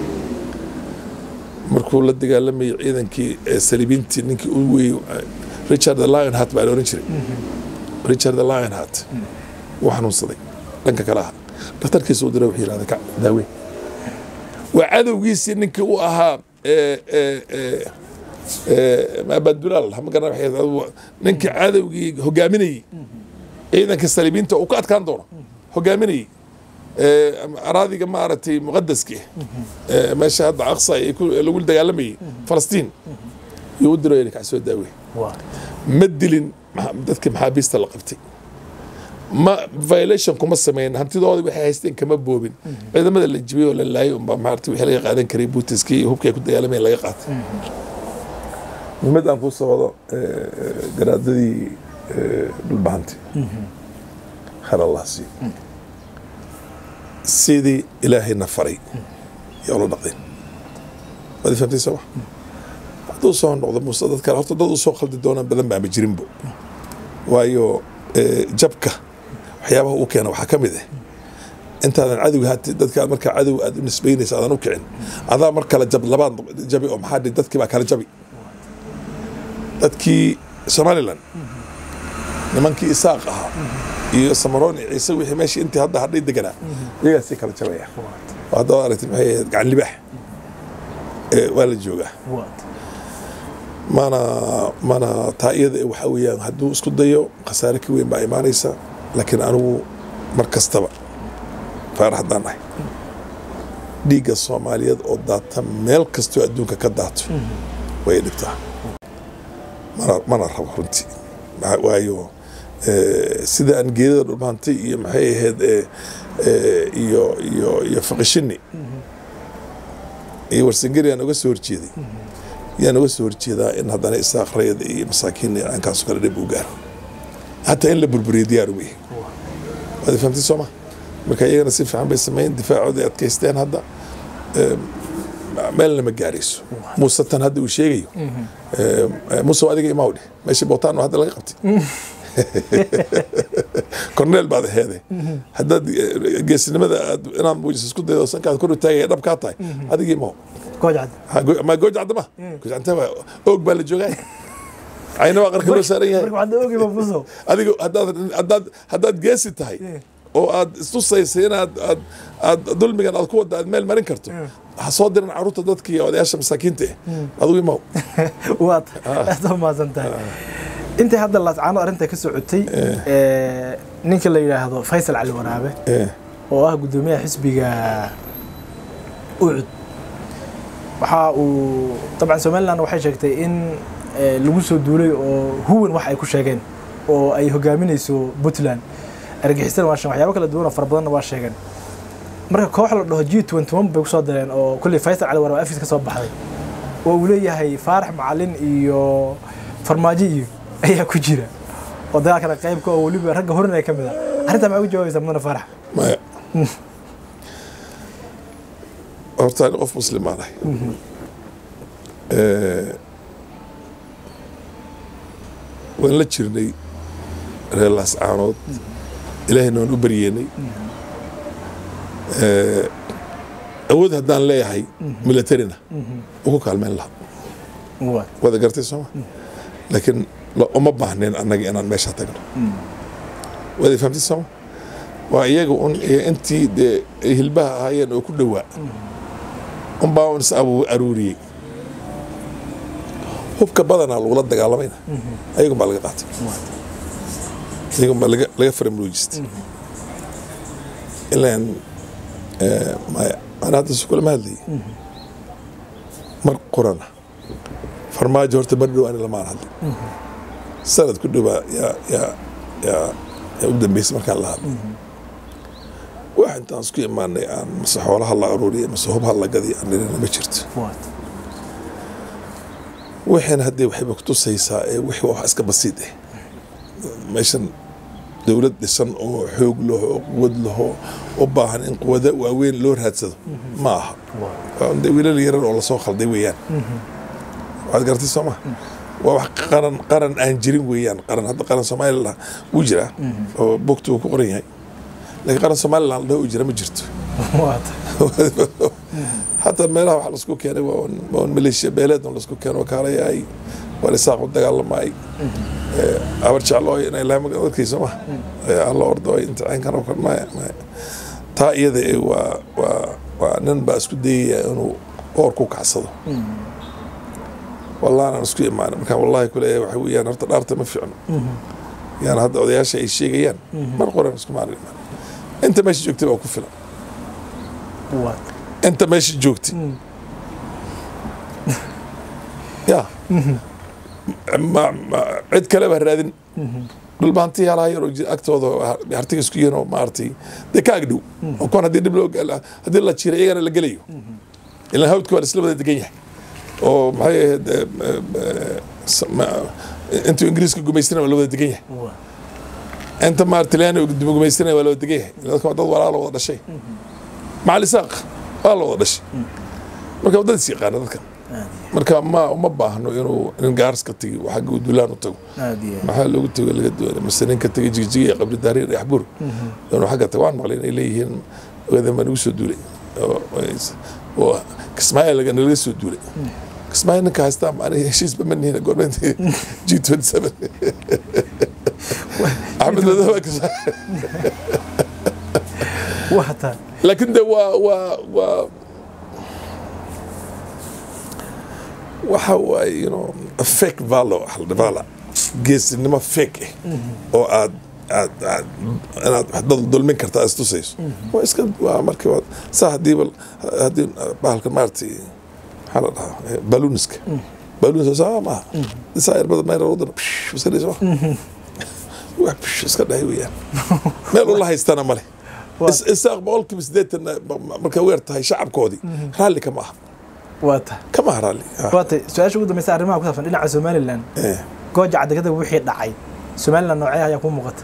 markuu la dagaalamayay ciidankii eh, saliibiintii ninkii u weeyey eh, richard the lionheart baa la oran jiray richard the lionheart wuu xanuunsaday dhanka kale aha dhakhtarkiisa u diray wuxuu yidhahda kac daaweyn waa cadowgiisii ninkii u ahaa eh, eh, eh, eh, maabadulaal ma garan waxay ahayd, ninkii cadowgii hogaaminayey ciidanka saliibiinta uu ka adkaan doono hogaaminayey eh, araadiga maaragtay muqadaski eh, meesha hadda aqsa ay ku- lagu dagaalamayey falastiin yuu u diray ninkaa soo daaweyn waat ma dilin ma- dadkii maxaabiista la qabtay ma violation kuma sameyn hantidooda waxay haysteen kama boobin ciidamada la jibiyey oo la laayay unbaa maarata wixii laga qaadan karay buutiskii iyo hubkii ay ku dagaalamayeen laga qaatay muhiimad aan kuu soo wado eh, garaadadii eh, dhulbahanti khayr allah siiyo sidii ilaahayna faray yaa ula dhaqdeen waad fahamtay sooma hadduu soo noqdo muuse dad kale horta dad u soo khaldi doonaan badan baama jirinbo waayo eh, jabka waxyaabaha uu keena waxaa ka mid ah intaadan cadowga hati dadka markaa cadow aad u nisbaynaysa aadan u kicin adaa mar kale jab labaad jabi oo maxaa dhihi dadkii baa kala jabi dadkii somaliland nimankii isaaq ahaa iyo samaroon iyo ciise wixii meeshii intii hadda hadhay deganaa iyagaasii kala jabaya oo haddaba aragtay maxay ahayd gacan libaax Eh, waa la joogaa waat mana mana taa iyada waxa weeyaan hadduu isku dayo khasaare ka weyn baa imaanaysa laakiin anigu mar kastaba faarax haddaan nahay dhiigga soomaaliyeed oo daata meel kastoo adduunka ka daato way dhibtaa mana mana rabo runtii Maxaa- waayo eh, sida aan geedada dhulmaantay iyo maxay ahayd eh, eh, iyo iyo iyo faqishini iyo warsangeri aan uga soo horjeeday yaan uga soo horjeedaa in haddana isaaq rayada iyo masaakiin aankaas kale dhib u gaaro hataa in la burburiyo diyaar uma yihin waad fahamtay sooma marka iyagana si fiican bay sameyn difaacooda ay adkaysteen hadda Eh, meelna ma gaarayso muuse tan hadda uu sheegayo Eh, muuse waa adiga imaw dheh meesha bootaano hadda laga qabtay korneel baad aheede haddaad eh, geesinimada aad inaad muujiso isku daydo sankaad kor u taagaya dhab kaa tahay adiga imaw gooja cadde Ha, go- ma gooj cadda ma gooj cadda waa oog baa la joogaa cayna waa qarka loo saaran yahay marka waxaad ogi mafuso adiga haddaad haddaad haddaad geesi tahay oo aad istusaysa inaad aad aad dulmigan aad ku wadda aad meel marin karto ha soo diran caruurta dadka iyo odayaasha masaakiinta ah adigu imaw waad aad u mahadsan tahay intii hadda laascaano arrinta ka socotay ee, ninka la yidhaahdo faysal cali waraabe Eh, oo ah guddoomiyaha xisbiga ucud waxa uu dabcan somaliland waxay sheegtay in eh, lagu soo duulay oo huwan wax ay ku sheegeen oo ay hogaaminayso puntland argixisana waa sheegeen waxyaabo kala duwan oo fara badanna waa sheegeen marka koox la dhaho g twenty one bay kusoo direen oo kulley faysal cali waraabe afis ka soo baxday oo uu leeyahay faarax macalin iyo farmaajo iyo ayaa ku jira oo dagaalkana qaybka oo weliba ragga horinaya ka mid a arrintaa maxaa ugu jawaabaysaa mudane faarax maya horta ani qof muslimaan ahay Eh, waan la jirnay reer laascaanood ilaahayna waan u baryeennay Eh, awood haddaan leeyahay militarina ugu kaalmeyn lahaa Waa. wada gartay sooma laakiin la- uma baahneen annaga inaan meesha tagno wada fahamtay sooma waa iyaga un iyo intii dee ay hilbaha ahaayeen oo ku dhowaa unbaa un is abu aruuriyey hubka badanaa lagula dagaalamayna ayagun baa laga qaatay ayagun baa laga laga faramruujistay ilaan eh, maya ana hadda si kulama hadlayay mar qorana farmaajo horta mar dhow ani lamaan hadlay sanad ku dhowaa yaa yaa yaa yaa u dambeysay markaan la hadlay wax intaan isku imaanay aan mase xoolaha la aruuriya mase hubha la gadiy aan nirina ma jirto Waa. wixiina haddee waxayba kutusaysaa ee wixii waa wax iska basiid ah meeshan dowlad dhisan oo xoog laho oo quwad laho u baahan in quwada waaweyn loo raadsado ma aha waa un dee wiilal yarar oo lasoo khalday weeyaan waxaad garatay soo ma waa wax qaran qaran aan jirin weeyaan qaran hadda qaran somalilan wuu jiraa oo bogta uu ku qoran yahay laakiin qaran somalilan ladhaho uu jira ma jirto Waa. حتى meelaha waxa lasku keenay waa un- waa un maleeshiya beeleed un lasku keeno kaalayahay waa lisaaq u dagaalamay abar jeclooy inay lahay dadkiisa ma alla ordo ay imtixaankan oo kale maya maya taa iyada eh, waa waa waa nin baa isku dayaya inuu qoor ku kacsado wallahi aan isku imaanin markaan wallahi kuleeyahay waxa weeyaan horta dhaarta ma fiicno yani hadda odayaasha ay sheegayaan mar qoran isku maalin imaanin inta meesha joogtay baa ku filan Waa. inta meesha joogtay ya ma- ma- cid kaleba ha raadin dhulbaantii halaha yar oo jira agtooda hartiga isku yihiin oo maaragtay dee ka agdhow oo kuwan haddii dhib loo gal- haddii la jiro iyagana la gelayo ilaan hawdka waa isla wada degan yahay oo maxay ahayd eh, eh, s- ma- intuu ingiriiska gumaystina waa la wada degan yahay Waa. inta maaragtay talyaani gumaystina waa la wada degan yahay dadka waa dad walaalo wada dhashay macal isaaq waa la wada dhashay marka waa dad is yaqaana dadkan marka ma uma baahno inuu nin gaarska tegi oo xagga uu dulaan u tago Aad iyo aad. maxaa loogu tego laga doonay mase ninka tegay jigjiga iyo qabri daariir iyo axbur inuu xagga tago waan maqlay inay leeyihiin ogadan nagu soo duulay oo- oo kismaayo laga nalaga soo duulay kismaayo ninka haystaa aniga heshiisba ma nihin goormeent g twenty seven axmed madow waa Kismaayo. Waa taa. laakiin de waa waa waa waxa waaye you know a fake valor vala geesinimo fake ah oo aad aad aad inaad wax dad dulmin karta aad istusayso waa iska waa markii waa saa hadiiba haddii bahalka maaragtay maxaa la dhahaa eh, ballooniska ballooniska saa maaha isaa irbada mayra wadan iska dhayso wax psh, iska dhahay weeyaan meel ula haystana male Is- isaaq boqolkiiba siddeetan markay weer tahay shacabkoodii raalli kama aha Waa taa. kama aha raalli Ah, Waa taa. Su-aasha ugu dambeysa arrimaha ku saabsan dhinaca Somaliland. eh. Gooja cadegada wixii dhacay. Somaliland noocee ayaa ku muuqata?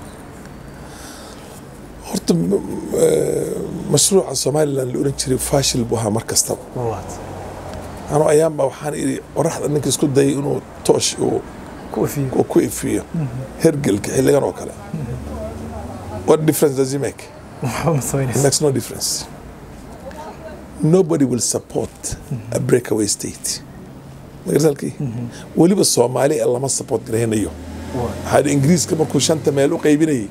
horta m- m- eh, mashruuca somalilan la oran jiray faashil buu ahaa mar kastaba Waa. anuu ayaanba waxaan idhi qoraxda ninka isku dayay inuu toosh uu Ku ofiyo. uu ku ifiyo hergelka xilligan oo kale what difference does he make Waxba ma it samaynayso. makes no difference nobody will support a breakaway state magarsalkii weliba soomaali ee lama support garaynayo waxaa dhi ingiriiska markuu shanta meel u qaybinayay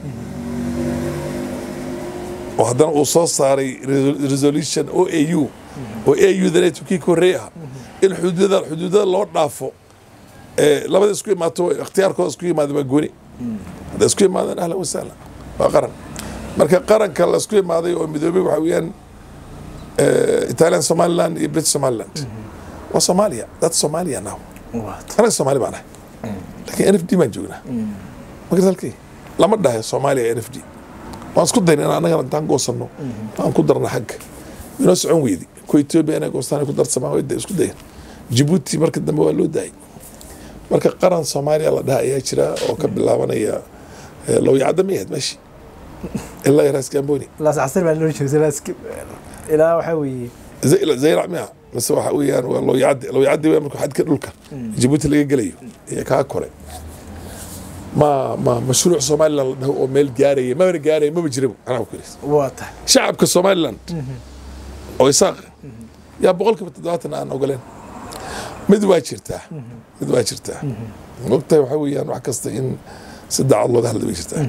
oo haddana uu soo saaray resol- resolution o a u oo a u dana turkiya ka horreey ah in xuduudada xuduudada loo dhaafo ee labada isku imaato ikhtiyaarkooda isku yimaada waa gooni hadday isku yimaadaan ahlan wasahlan waa qaran marka qaranka la isku imaaday oo midoobay waxaa weeyaan eh, italian somaliland iyo british somaliland waa soomaaliya that's somalia now anaga soomaali baan ahay laakiin n f d baan joognaa magartalkii lama dhahay soomaaliya n f d waan isku dayn in annagana intaan goosanno aan ku darna xagga inoo socon weydi ku etoobiya inay goostaan ay ku darsamaan way da- isku dayan jibuuti marka dambe waa loo daayay marka qaran soomaaliya la dhaha ayaa jira oo ka bilaabanaya eh, lowyacadda ma yahayd meeshii ilaa yaraas gamboni laas casir baa loo jeegtay laas ilaa waxaa weeye زي zayrac miya mise waxa weeyaan waa lowyacaddi lowyacaddi waa marka xadka dhulka jibuuti laga gelayo iyo kaa kore ma ma mashruuc somaliland la dhaho oo meel gaaraya mabana gaaraya maba jirabo anaa ku yidhi waa tahay shacabka somaliland oo isaaq yaa boqolkiiba toddobaatan aan ogoleen mid waa jirtaa mid waa jirtaa mogtahay waxaa weeyaan wax kasta in si daacad looga hadla way jirtaa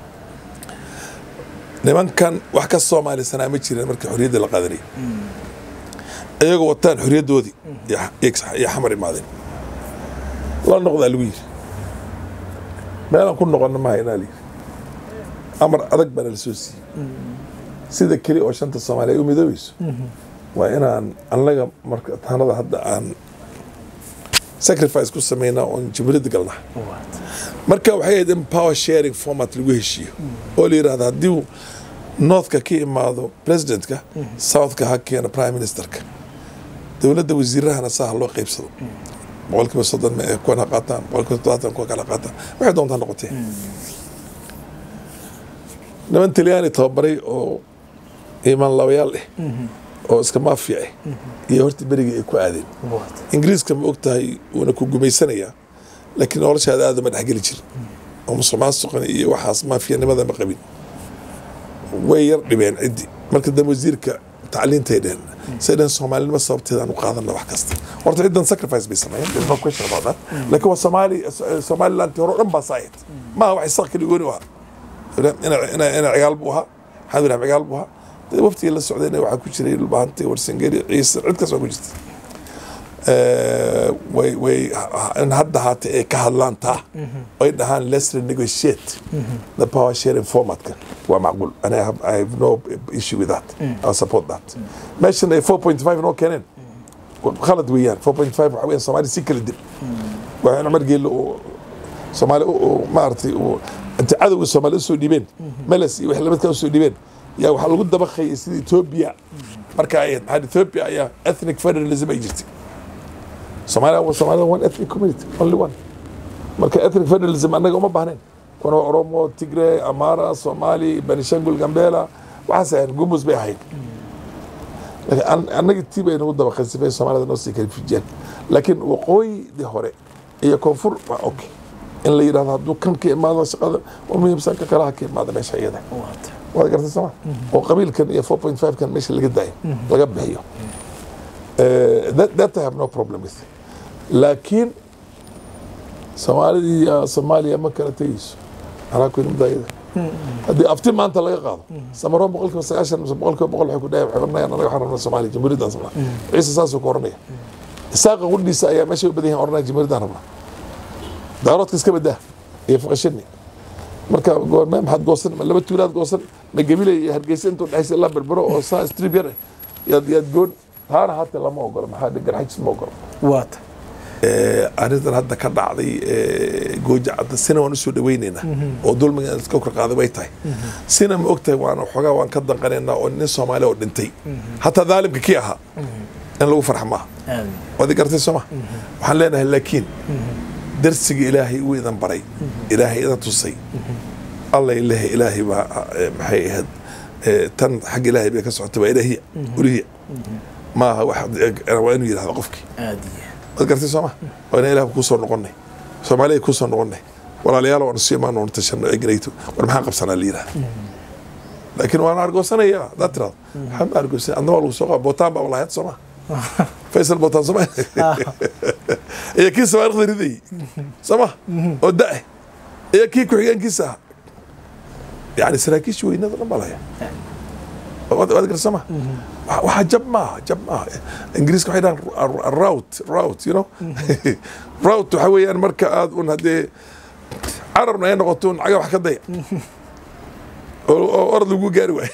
nimankan wax ka soomaalisanaa ma jireen markii xorriyadda la qaadanayay iyagoo wataan xorriyaddoodii iyo- iyo xamar imaadeen la noqdaa lagu yiri meelaan ku noqonna maaha inaa layiri amar adag baana la soo siiyey sida keli oo shanta soomaaliya ay u midoobayso waa inaan annaga marka taanada hadda aan sacrifice ku samaynaa oon jumhuuriyadda galnaa marka waxay ahayd in power sharing format lagu heshiiyo oo la yidhahda haddii northka ka imaado presidentka southka ha keeno prime ministerka dowladda wasiirahana saa ha loo qaybsado boqolkiiba soddon ma- kuwan ha qaataan boqolkiiba toddobaatan kuwa kale ha qaataan waxay doontaa noqotee niman talyaani tababaray oo imaan labayaal eh oo iska maafiya ah iyo horta berigii ay ku aadeen ingiriiska ma og tahay wuuna ku gumaysanayaa laakiin noloshaada aada ma dhexgeli jirin oo musuq maasuqan iyo waxaas maafiyanimada ma qabin way yar dhibeen ciddi marka dambe wasiirka tacliintay dheheen say dheheen soomaalinimo sababteedaan u qaadana wax kasta horta ciddan sacrifice bay sameeyeen there's no question about that laakiin waa soomaali somaliland hore o dhan baa saayid maaha wax isaaq kali gooni u ahaa ina ina cigaal buu ahaa maxamed ibrahim cigaal buu ahaa dee waftigii la socdayna waxaa ku jiray dhulbahante warsangeri ciise cid kas waa ku jirta Eh, way way in hadda haata ay ka hadlaan taa ay dhahaan let's renegotiate the power sharing formatka waa macquul and I have, I have no issue with that I support that meeshan ay 4.5 noo keeneen khalad weeyaan 4.5 waxa weeyaan soomaali si kala dib waa in cumar geelle uu soomaali uu maaragtay uu inta cadowga soomaali usoo dhiibeen meles iyo wixii lamidka usoo dhiibeen yaa waxaa lagu dabaqayay sida ethiopia marka ay ahayd maxaa ethiopia ayaa ethnic federalism ay jirtay Somalia was Somalia one ethnic community, only one. Marka ethnic federalism annaga uma baahnayn. Kuna Oromo, Tigray, Amara, Somali, Benishangul, Gambela, waxaas ahayn gumus bay ahayd. Laakiin an- annaga tii bay nagu daba qasifay Soomaalida noo sii kala fijiyeen. Laakiin waqooyidii hore iyo koonfur waa okay. In la yidhahdo hadduu kan ka imaado shaqada waa muhiimsan ka kalaha ka imaada meesha iyada. Waad gartay sooma? Oo qabiilkan iyo 4.5 kan meesha laga daayo, laga bixiyo. Uh, that, that I have no problem with. laakiin soomaalidii iyo soomaaliya ma kala tegeyso anaa ku yidhi mudayada haddii afti maanta laga qaado samaro boqolkiiba sagaashan mise boqolkiiba boqol waxay ku dhahay waxay oranayaan anaga waxaan rabnaa soomaaliya jamhuuriyaddaan rabnaa ciise saasuu ku oranaya isaaqa qudhiisa ayaa meeshay u badan yahin oranaya jamhuuriyaddaan rabnaa daaroodka iska badaa iyo faqashani marka goorme maxaad goosan ma laba tuulaad goosan ma gebile iyo hargeysa intuu dhexaysa ilaa berbero oo saa strib yar ah yaad yaad goon taana hata lama ogola maxaa dhigan xajis ma ogola waa tahay arrintan hadda ka dhacday ee, gooja cadda sina waan usoo dhaweynaynaa oo dulmiga iska kor qaaday way tahay sina ma og tahay waan xoogaa waan ka danqanaynaa oo nin soomaali oo dhintay hataa daalimka kii ahaa in lagu farxa maaha waad i gartay sooma waxaan leenahay laakiin darsiga ilaahay uu idan baray ilaahay idan tusay alla ilaha ilaahay baa eh, maxay ahayd eh, tan xagga ilaahay bay ka socotay waa ilaahiya ulihiya maaha wax waa inuu yidhahdo qofkii aad iyo waad gartay sooma waa inaan ilaah kuu soo noqonnay soomaaliya kuu soo noqonnay walaalayaal waan isu imaan oon tashanno egnayto war maxaan qabsanaa la yidhaha laakiin waan argoosanaya haddaad tirahdo maxaa ma argoosan adna waa lagu soo qaba bootaan baa lahayd sooma faysal bootaan sooma iyo kii sawaarikhda ridayey soo ma oo da-eh iyo kii ku-xigeenkiisa ahaa yani saraakiisha weynada dhan baa laya waad waad garta ma waxa jab maaha jab maaha ingiriiska waxay dhahan rout rout you know rout waxa weeyaan marka aad un haddee carabna ay noqoto un caga wax ka daya oo oo orod lagu gaari waayo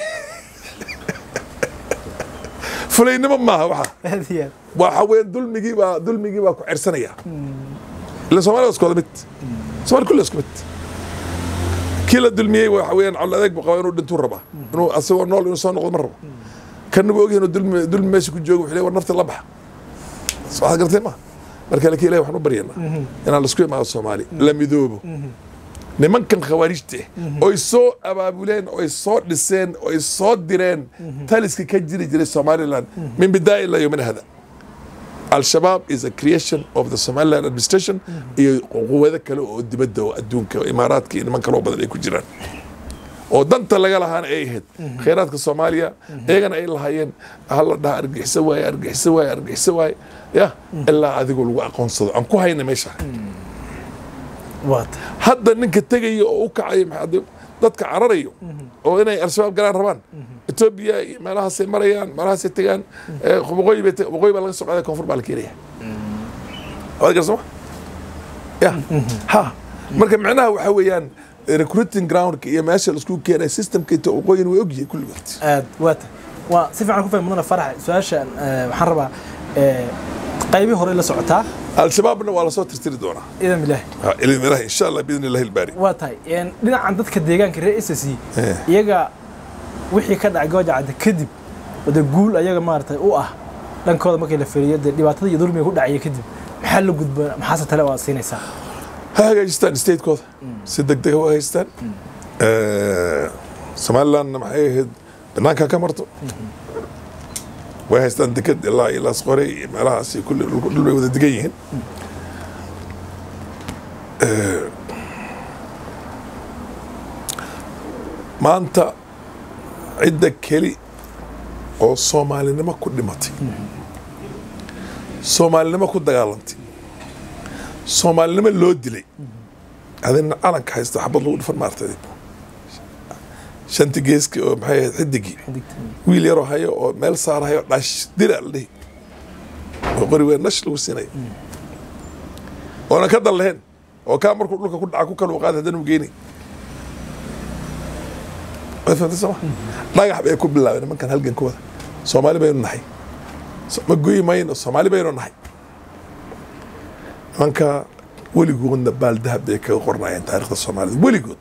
fulaynimo maaha waxa aad iyo aad waxa weeyaan dulmigii baa dulmigii baa ku cersanaya ila soomaalida isku wada mid soomaali kulli isku mid kii la dulmiyey waxa weeyaan col adeeg buu qabaa inuu dhintuu rabaa inuu asagoo nool inuu soo noqdo ma rabo kanna buu ogyahay inuu dulmi dulmi meesha ku joogo wuxuu leeyahay war nafta la baxa soo waxaad gartay ma marka laki ilahi waxaan u baryanaa inaan laisku imaado soomaali la midoobo nimankan khawaarijta ah oy soo abaabuleen oy soo dhiseen oy soo direen taliska ka jiri jiray somaliland min bidaaya ilaa yomina hada al-shabaab is a creation of the somaliland administration iyo quwado kale oo dibadda oo adduunka imaaraadka iyo niman kaloo badan ay ku jiraan oo danta laga lahaana ay ahayd khayraadka soomaaliya iyagana ay lahaayeen hala dhaha argixisa waaye argixisa waaye argixisa waaye ya ilaa adigoo lagu aqoonsado aan ku hayna meesha waata hadda ninka tegaya oo u kacaya maxaa de- dadka cararayo oo inay al-shabaab galaan rabaan etoobiya iyo meelahaasay marayaan meelahaasay tegaan eh, waqooyi bay te- waqooyi baa laga soo qaaday koonfur baa la keenaya waad garsama ya ha marka macnaha waxaa weeyaan recruiting groundka iyo meesha laisku keenay systemka ito waqooyin way ogyihiin kulligood aad waata waa si fiican ku fahmi mudana farax su-aashan eh, waxaan rabaa eh, qaybii hore la socotaa al-shabaabna waa lasoo tirtiri doonaa idan bilaahi Ha, ilin ilahi insha allah biidni illahi ilbaari waa tahay een, dhinacan dadka deegaanka reer s c Eh. iyaga wixii ka dhacay gooja cadde kadib wada guul ayaga maaragtay u ah dhankooda markii la feriyo dee dhibaatada iyo dulmiga ku dhacaya kadib maxaa la gudboon maxaase tale waa siinaysaa ha hagaajistaan statekooda si deg dega u hagaajistaan Eh, somalilandna maxay ahayd banaanka ka marto way haystaan deked ilaa iyo laasqore iyo meelahaasi kulli dhul dhul bay wada degan yihiin Eh, maanta cidda keli oo soomaalinimo ku dhimatay soomaalinimo ku dagaalantay soomaalinimo loo dilay adina calanka haysta xabad lagu dhufan maartay shanti geeski oo maxay ahayd xidigii wiil yaroo hayo oo meel saarahayo dhash dila la dhihi oo qori weyn nash lagu siinaya oonan ka dan lahayn oo kaa markuu dhulka ku dhaca ku kala qaada haddana u geynay waad fahamtay sooma dhagax bay ku bilaabeen nimankan halgankooda soomaali baynu nahay So- ma goyi mayno soomaali baynu nahay nimanka weligoodna baaldahab bay kaga qornayeen taarikhda soomaalida weligood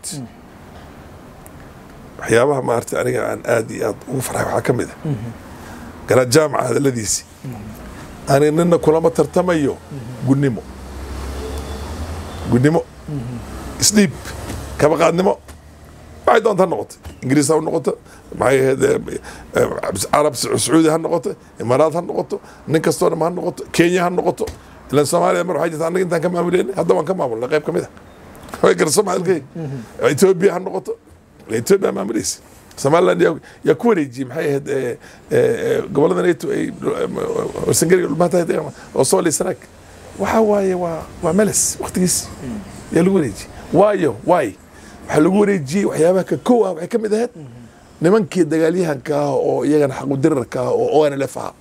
waxyaabaha maaragtay aniga aan aad iyo aad ugu farxay waxaa ka mid a garaad jaamaca hadaladiisii ani nina kulama tartamayo gunnimo gunnimo isdhiib kabaqaadnimo waxay doonta ha noqoto ingiriis ha noqoto maxay ahayd eh, eh, carab sacuudi ha noqoto imaaraad ha noqoto nin kastoo dham ha noqoto kenya ha noqoto ilan soomaaliya mar waxay jirta annaga intaan ka maamuleyn hadda waan ka maamulnay qayb ka mid a way garso maxalkay etoobiya ha noqoto etoobiya maamulaysa somaliland yaa yaa ku wareejiyey maxay ahayd eh, eh, eh, gobollada nato ay warsangariga dhulmaanta oo soo liisanaag waxaa waaye waa waa meles waktigiis yaa lagu wareejiyey waayo waay waxaa lagu wareejiyey waxyaabaha ka kow ah waxay ka mid ahayd nimankii dagaalyahanka ah oo iyagana xaqudirarka ah oo onlf ah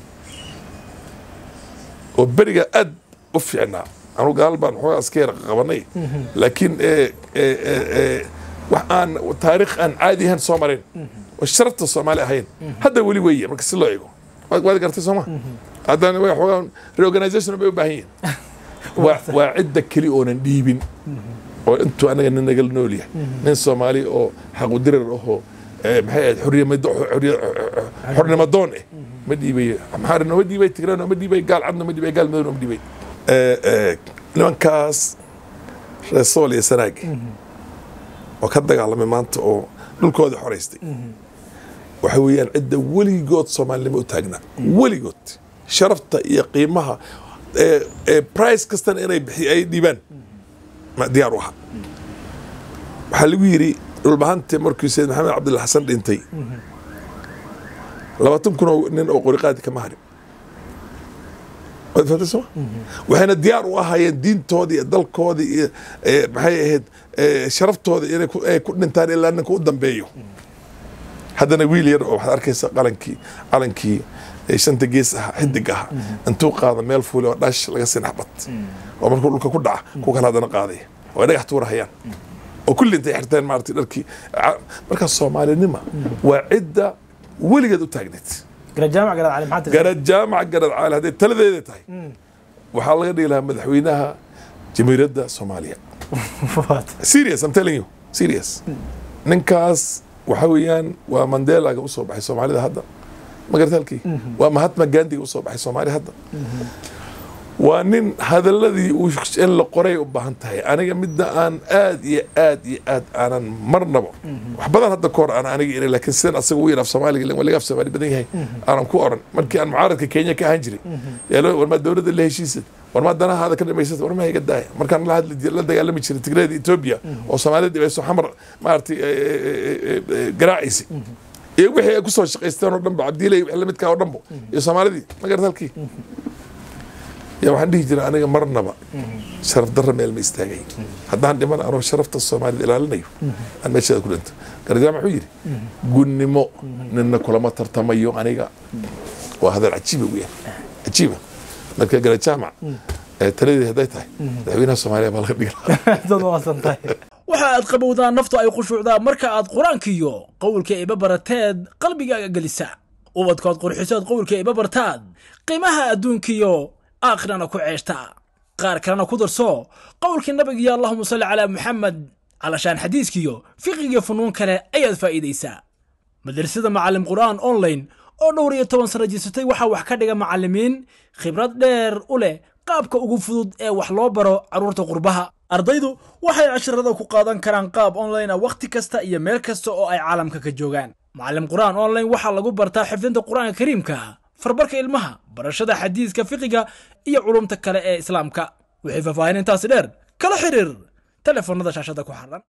oo beriga aad u fiicnaa anu gaal baan xoogaa iska yar qabanay laakiin eh, eh, eh, eh, wax aan taariikh aan caadi ahayn soo marin oo sharafta soomaali ahayn hadda weli weeye marka si loo eego waad waad gartay sooma haddana way xoogaa reorganization bay u baahan yihiin waa waa cidda keli oonan dhiibin oo intuu anaga nin nagal nool yahay nin soomaali oo xaqudirar ahoo eh, maxay ahayd xornimado xorriya- xornimo doon eh ma dhiibayo maxaa nooma dhiibay tigre nooma dhiibay gaal cad nooma dhiibay gaal madow nooma dhiibay Eh, eh, nimankaas reer sool iyo sanaag oo ka dagaalamay maanta oo dhulkoodii xoraystay waxa weeyaan cidda weligood soomaalinimo u taagnaa weligood sharafta iyo qiimaha ee ee price kastana inay bixi ay dhiibaan ma diyaar u aha waxaa lagu yidhi dhulbahante markii sayid maxamed cabdilla xasan dhintay labaatan kun oo nin oo qoriqaadi kama harin waad fahamtay soma waxayna diyaar u ahaayeen diintoodii iyo dalkoodii iyo eh, maxay ahayd eh, sharaftooda inay ku- ay ku dhintaan ilaa ninka u dambeeyo haddana wiil yar oo waxaad arkaysa qalankii calankii eh, shanta gees ahaa xidig ahaa intuu qaada meel fuuli oo dhash laga sin xabad oo markuu dhulka ku dhaca ku kale haddana qaadaya oo ay dhagax tuurahayaan oo kulli intay xirteen maaragtay dharkii Ca- marka soomaalinima waa cidda weligeed u taagneed garajaamac garad cali maxaa tirsan garad jaamac garad caali hadday taladeeda tahay waxaa laga dhigi lahaa madaxweynaha jamiiradda soomaaliya serious I'm telling you serious ninkaas waxa weeyaan waa mandelaga usoo baxay soomaalida hadda magarta halkii waa mahatma gandiga usoo baxay soomaaliya hadda waa nin hadaladii uu in la qoray u baahan tahay aniga midda aan aad iyo aad iyo aad aanan marnaba wax badan hadda kahor aan aniga iri laakiin sidan asaga u yidhaaf soomaaliga ilan waa laga af soomaali badan yahay aanan ku oran markii aan mucaaradka kenya ka ahaan jiray yaa loo- war maa dowladda la heshiisad war maa danahaada ka dhamaysata war maa iga daaya markaan la hadli jir- la dagaalami jiray tigreeda etoobiya oo soomaalida dhibayso xamar maaragtay eh, eh, eh, eh, garaaciisi iyo wixii ay kusoo shaqaysteen oo dhanba cabdiilay wixii lamidkaa oo dhanbo iyo soomaalidii magarata halkii yaa waxaan dhihi jiray aniga marnaba sharaf darra meel ma istaagay haddaan dhiman anoo sharafta soomaalida ilaalinayo aan meesheeda ku dhinto garjaam wuxuu yidhi gunnimo nina kulama tartamayo aniga waa hadal cajiiba weeyaan cajiiba marka garajaamac eh, taladeedi hadday tahay madaxweynaha soomaaliya baa laga dhigi lahaa dad waasan tahay waxa aad qabowdaan naftu ay khushuucdaa marka aad qur-aankiyo qowlka iba barateed qalbigaaga gelisa ubadkood qurxisood qowlka iba bartaad qiimaha adduunkiyo aakhirana ku ceeshta qaar kalena ku darso qowlkii nabigiyo allahuma salli calaa muxamed calashaan xadiiskiyo fiqigiyo funuun kale ayaad faa'iidaysaa madrasada macallim qur'aan online oo dhowr iyo toban sano jirsatay waxaa wax ka dhiga macallimiin khibrad dheer u leh qaabka ugu fudud ee wax loo baro carruurta qurbaha ardaydu waxay casharada ku qaadan karaan qaab online ah wakhti kasta iyo meel kasta oo ay caalamka ka joogaan macallim qur'aan online waxaa lagu bartaa xifdinta qur'aanka kariimka farbarka ilmaha barashada xadiiska fiqiga iyo culumta kale ee islaamka wixii faahfaahin intaasi dheer kala xiriir telefoonada shaashada ku xaran